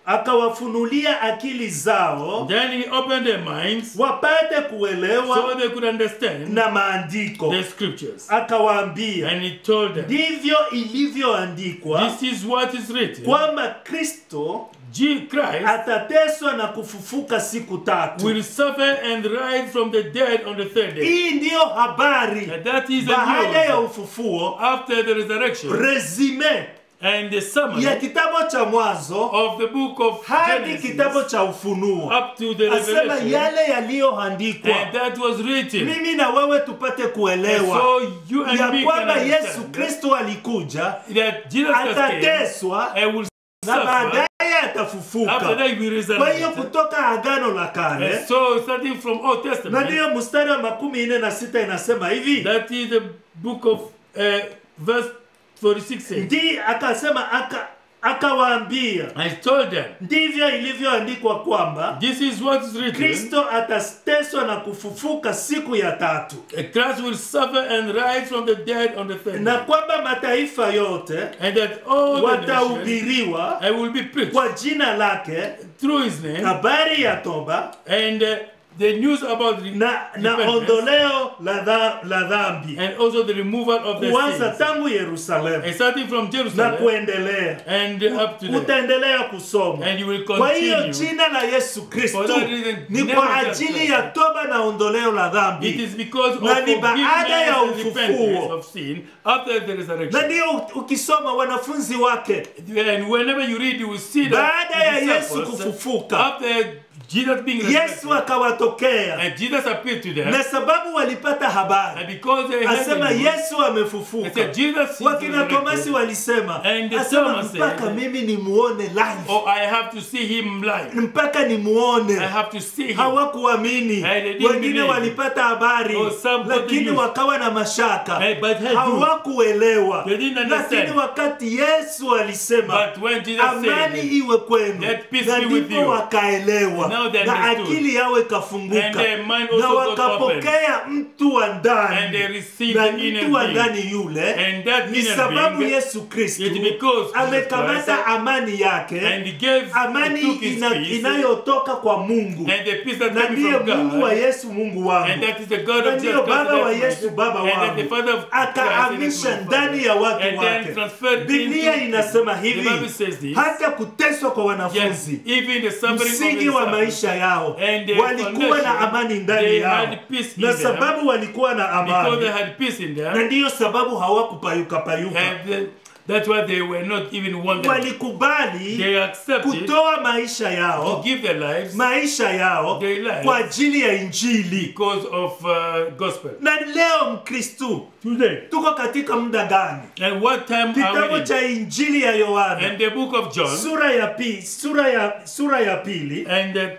akawafunulia akili zao Then he opened their minds wapate so kuelewa they could understand na maandiko the scriptures. akawaambia And he told them, ndivyo ilivyoandikwa This is what is written. kwamba kristo Je- Christ atateswa na kufufuka siku tatu will suffer and rise from the dead on the third day. hii ndiyo habari And that is the baada ya news ufufuo after the resurrection resume and the summary ya kitabu cha mwanzo of the book of hadi Genesis kitabu cha ufunuo up to the asema revelation. yale yaliyoandikwa And that was written. mimi na wewe tupate And kuelewa so you and ya me can kwamba yesu understand kristo alikuja that Jesus Christ came atateswa and will na suffer. baadaye After atafufuka that, he will kwa hiyo resurrect. kutoka agano la kale And so, starting from Old na Testament, ndiyo mstari wa makumi nne na sita inasema hivi that is the book of uh, verse 46 says, ndi akasema aka akawaambia I told them, ndivyo ilivyoandikwa kwamba this is what is written. kristo atateswa na kufufuka siku ya tatu Christ will suffer and rise from the dead on the third na day. kwamba mataifa yote And that all the nations watahubiriwa I will be preached kwa jina lake through his name habari ya toba and uh, the news about the na, na repentance ondoleo la, dha, la dhambi and also the removal of the kuanza sins. tangu yerusalemu And starting from na Jerusalem kuendelea and up to there. utaendelea kusoma And you will kwa hiyo continue. jina la yesu kristo For that reason, ni never kwa just ajili like ya that. toba na ondoleo la It dhambi is because of Na ni forgiveness baada ya and ufufuo. repentance of sin after the na resurrection. ndiyo ukisoma wanafunzi wake And whenever you read, you will see that baada ya the yesu disciples, kufufuka after Jesus being yesu resurrected, akawatokea and Jesus appeared to them, na sababu walipata and habari because they had asema the news, yesu they amefufuka said, Jesus is wakina tomasi resurrected. walisema And the asema Thomas mpaka said- mimi nimuone live Oh, I have to see him live. mpaka nimuone I have to see him. hawakuamini And they didn't wengine believe. walipata habari Oh, some got the lakini news. wakawa na mashaka Hey, but had you, hawakuelewa They didn't understand. lakini wakati yesu alisema but when Jesus amani said, iwe kwenu Let peace na be with ndipo you. wakaelewa Now they na understood. akili yao and ikafunguka their mind na also got open, wakapokea mtu wa and they ndani received na the inner mtu wa being. ndani yule And that ni inner sababu being, yesu kristu it because Jesus amekamata Christ, amani yake and he gave, amani he took his ina, peace, inayotoka kwa mungu and the peace that na came ndiye from mungu wa God, yesu mungu and wangu that is the God na of ndiyo Jesus Christ, baba wa that yesu baba and that the wangu Father of akaamisha Christ, ndani ya watu and then wake transferred biblia into- inasema The hivi Bible says this. hata kuteswa kwa Yes, wanafunzi even the suffering of msingi the wa suffering. maisha yao And the walikuwa na foundation, amani ndani they yao had peace in na them. sababu walikuwa na because they amani had peace in na them, ndiyo sababu hawakupayuka payuka and uh, that's why they were not even wanted. walikubali They accepted kutoa maisha to yao give their lives maisha yao Their lives. kwa ajili ya injili because of uh, gospel. na leo mkristu Today. tuko katika muda gani And what time are we kitabu in? cha injili ya yohana And the book of John, sura ya pili sura ya sura ya pili and uh,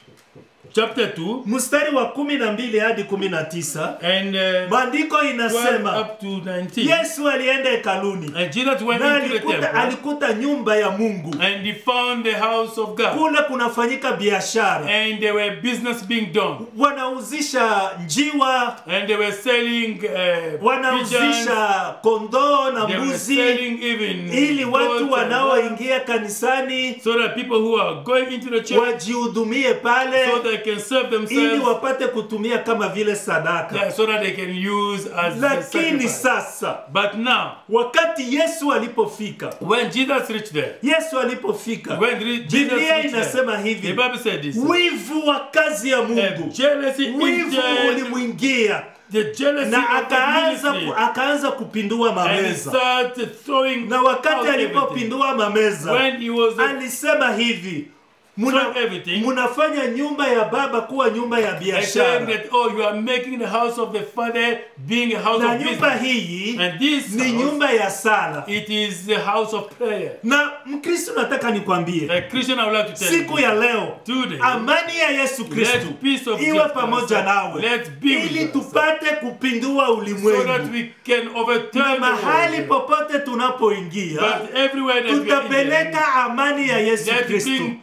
chapter 2, mstari wa kumi na mbili hadi kumi na tisa and uh, maandiko 12 inasema up to 19. yesu alienda hekaluni And Jesus went na into the alikuta, temple, alikuta nyumba ya mungu and he found the house of God. kule kunafanyika biashara And there were business being done. wanauzisha njiwa And they were selling uh, pigeons. wanauzisha kondoo na They were mbuzi selling even ili goats watu and wanaoingia kanisani so that people who are going into the church wajihudumie pale so they can serve ili themselves wapate kutumia kama vile sadaka yeah, so that they can use as the lakini sacrifice. sasa But now, wakati yesu alipofika when Jesus reached there, yesu alipofika when re- Jesus biblia reached there, inasema the hivi Bible said this. wivu wa kazi ya Uh, mungu jealousy wivu entered ulimwingia the jealousy na of the akaanza ministry akaanza kupindua and he mameza started throwing na wakati out everything. alipopindua mameza when he was uh, alisema hivi muna, throwing everything munafanya nyumba ya baba kuwa nyumba ya and saying biashara that oh you are making the house of the father being a house na of nyumba business hii and this ni house, nyumba ya sala it is the house of prayer na mkristo nataka nikwambie the Christian I would like to tell siku you ya leo today amani ya yesu kristu let peace of iwe Jesus pamoja Christ, nawe let's be with ili us. tupate kupindua so that ulimwengu we can na overturn the mahali world. popote tunapoingia But everywhere that we are in, tutapeleka amani ya yesu let kristu bring peace of Jesus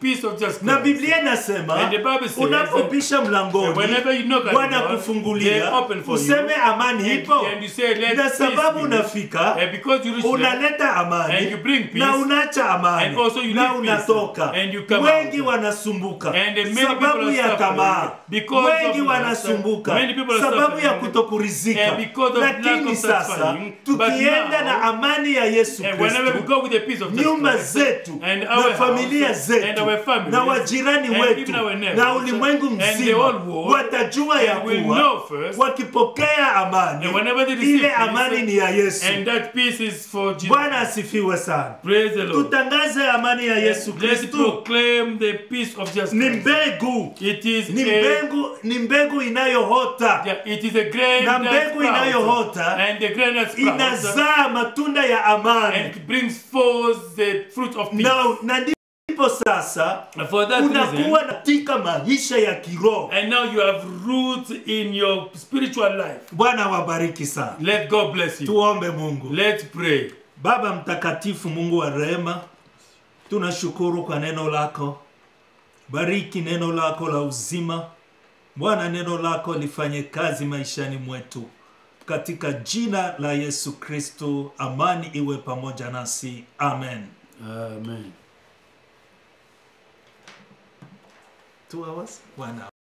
Jesus na Christ. biblia inasema And the Bible says unapopisha mlangoni whenever you knock at the bwana door, they kufungulia open for you. useme amani And, ipo and you say, let na peace sababu be. unafika And because you reach there, unaleta And amani you bring peace. na unaacha amani And also you na leave peace. unatoka And you come wengi out. wanasumbuka And many sababu people are ya suffering tamaa because wengi of wanasumbuka Many people are sababu ya suffering. kutokurizika And because of lack lakini of sasa satisfying. tukienda But now, na amani ya yesu And whenever we kristo go with the peace of Jesus nyumba Christ, zetu and na our familia house, zetu and our families, na wajirani and wetu even our neighbors, na ulimwengu and the mzima whole world, watajua ya and will kuwa know first, wakipokea amani and whenever they receive ile peace, amani ni ya yesu and that peace is for Jesus. bwana asifiwe sana Praise the Lord. tutangaze amani ya yesu Let's kristu proclaim the peace of Jesus ni Christ. mbegu It is ni a, mbegu ni mbegu inayohota yeah, it is a grain Na that mbegu sprouts, inayoota and the grain that sprouts, inazaa matunda ya and amani it brings forth the fruit of peace. na, na ndipo sasa And for that reason, unakuwa katika maisha ya kiroho and now you have roots in your spiritual life. bwana wabariki sana Let God bless you. tuombe mungu Let's pray. baba mtakatifu mungu wa rehema tunashukuru kwa neno lako bariki neno lako la uzima bwana neno lako lifanye kazi maishani mwetu katika jina la yesu kristo amani iwe pamoja nasi amen Amen. Two hours? One hour.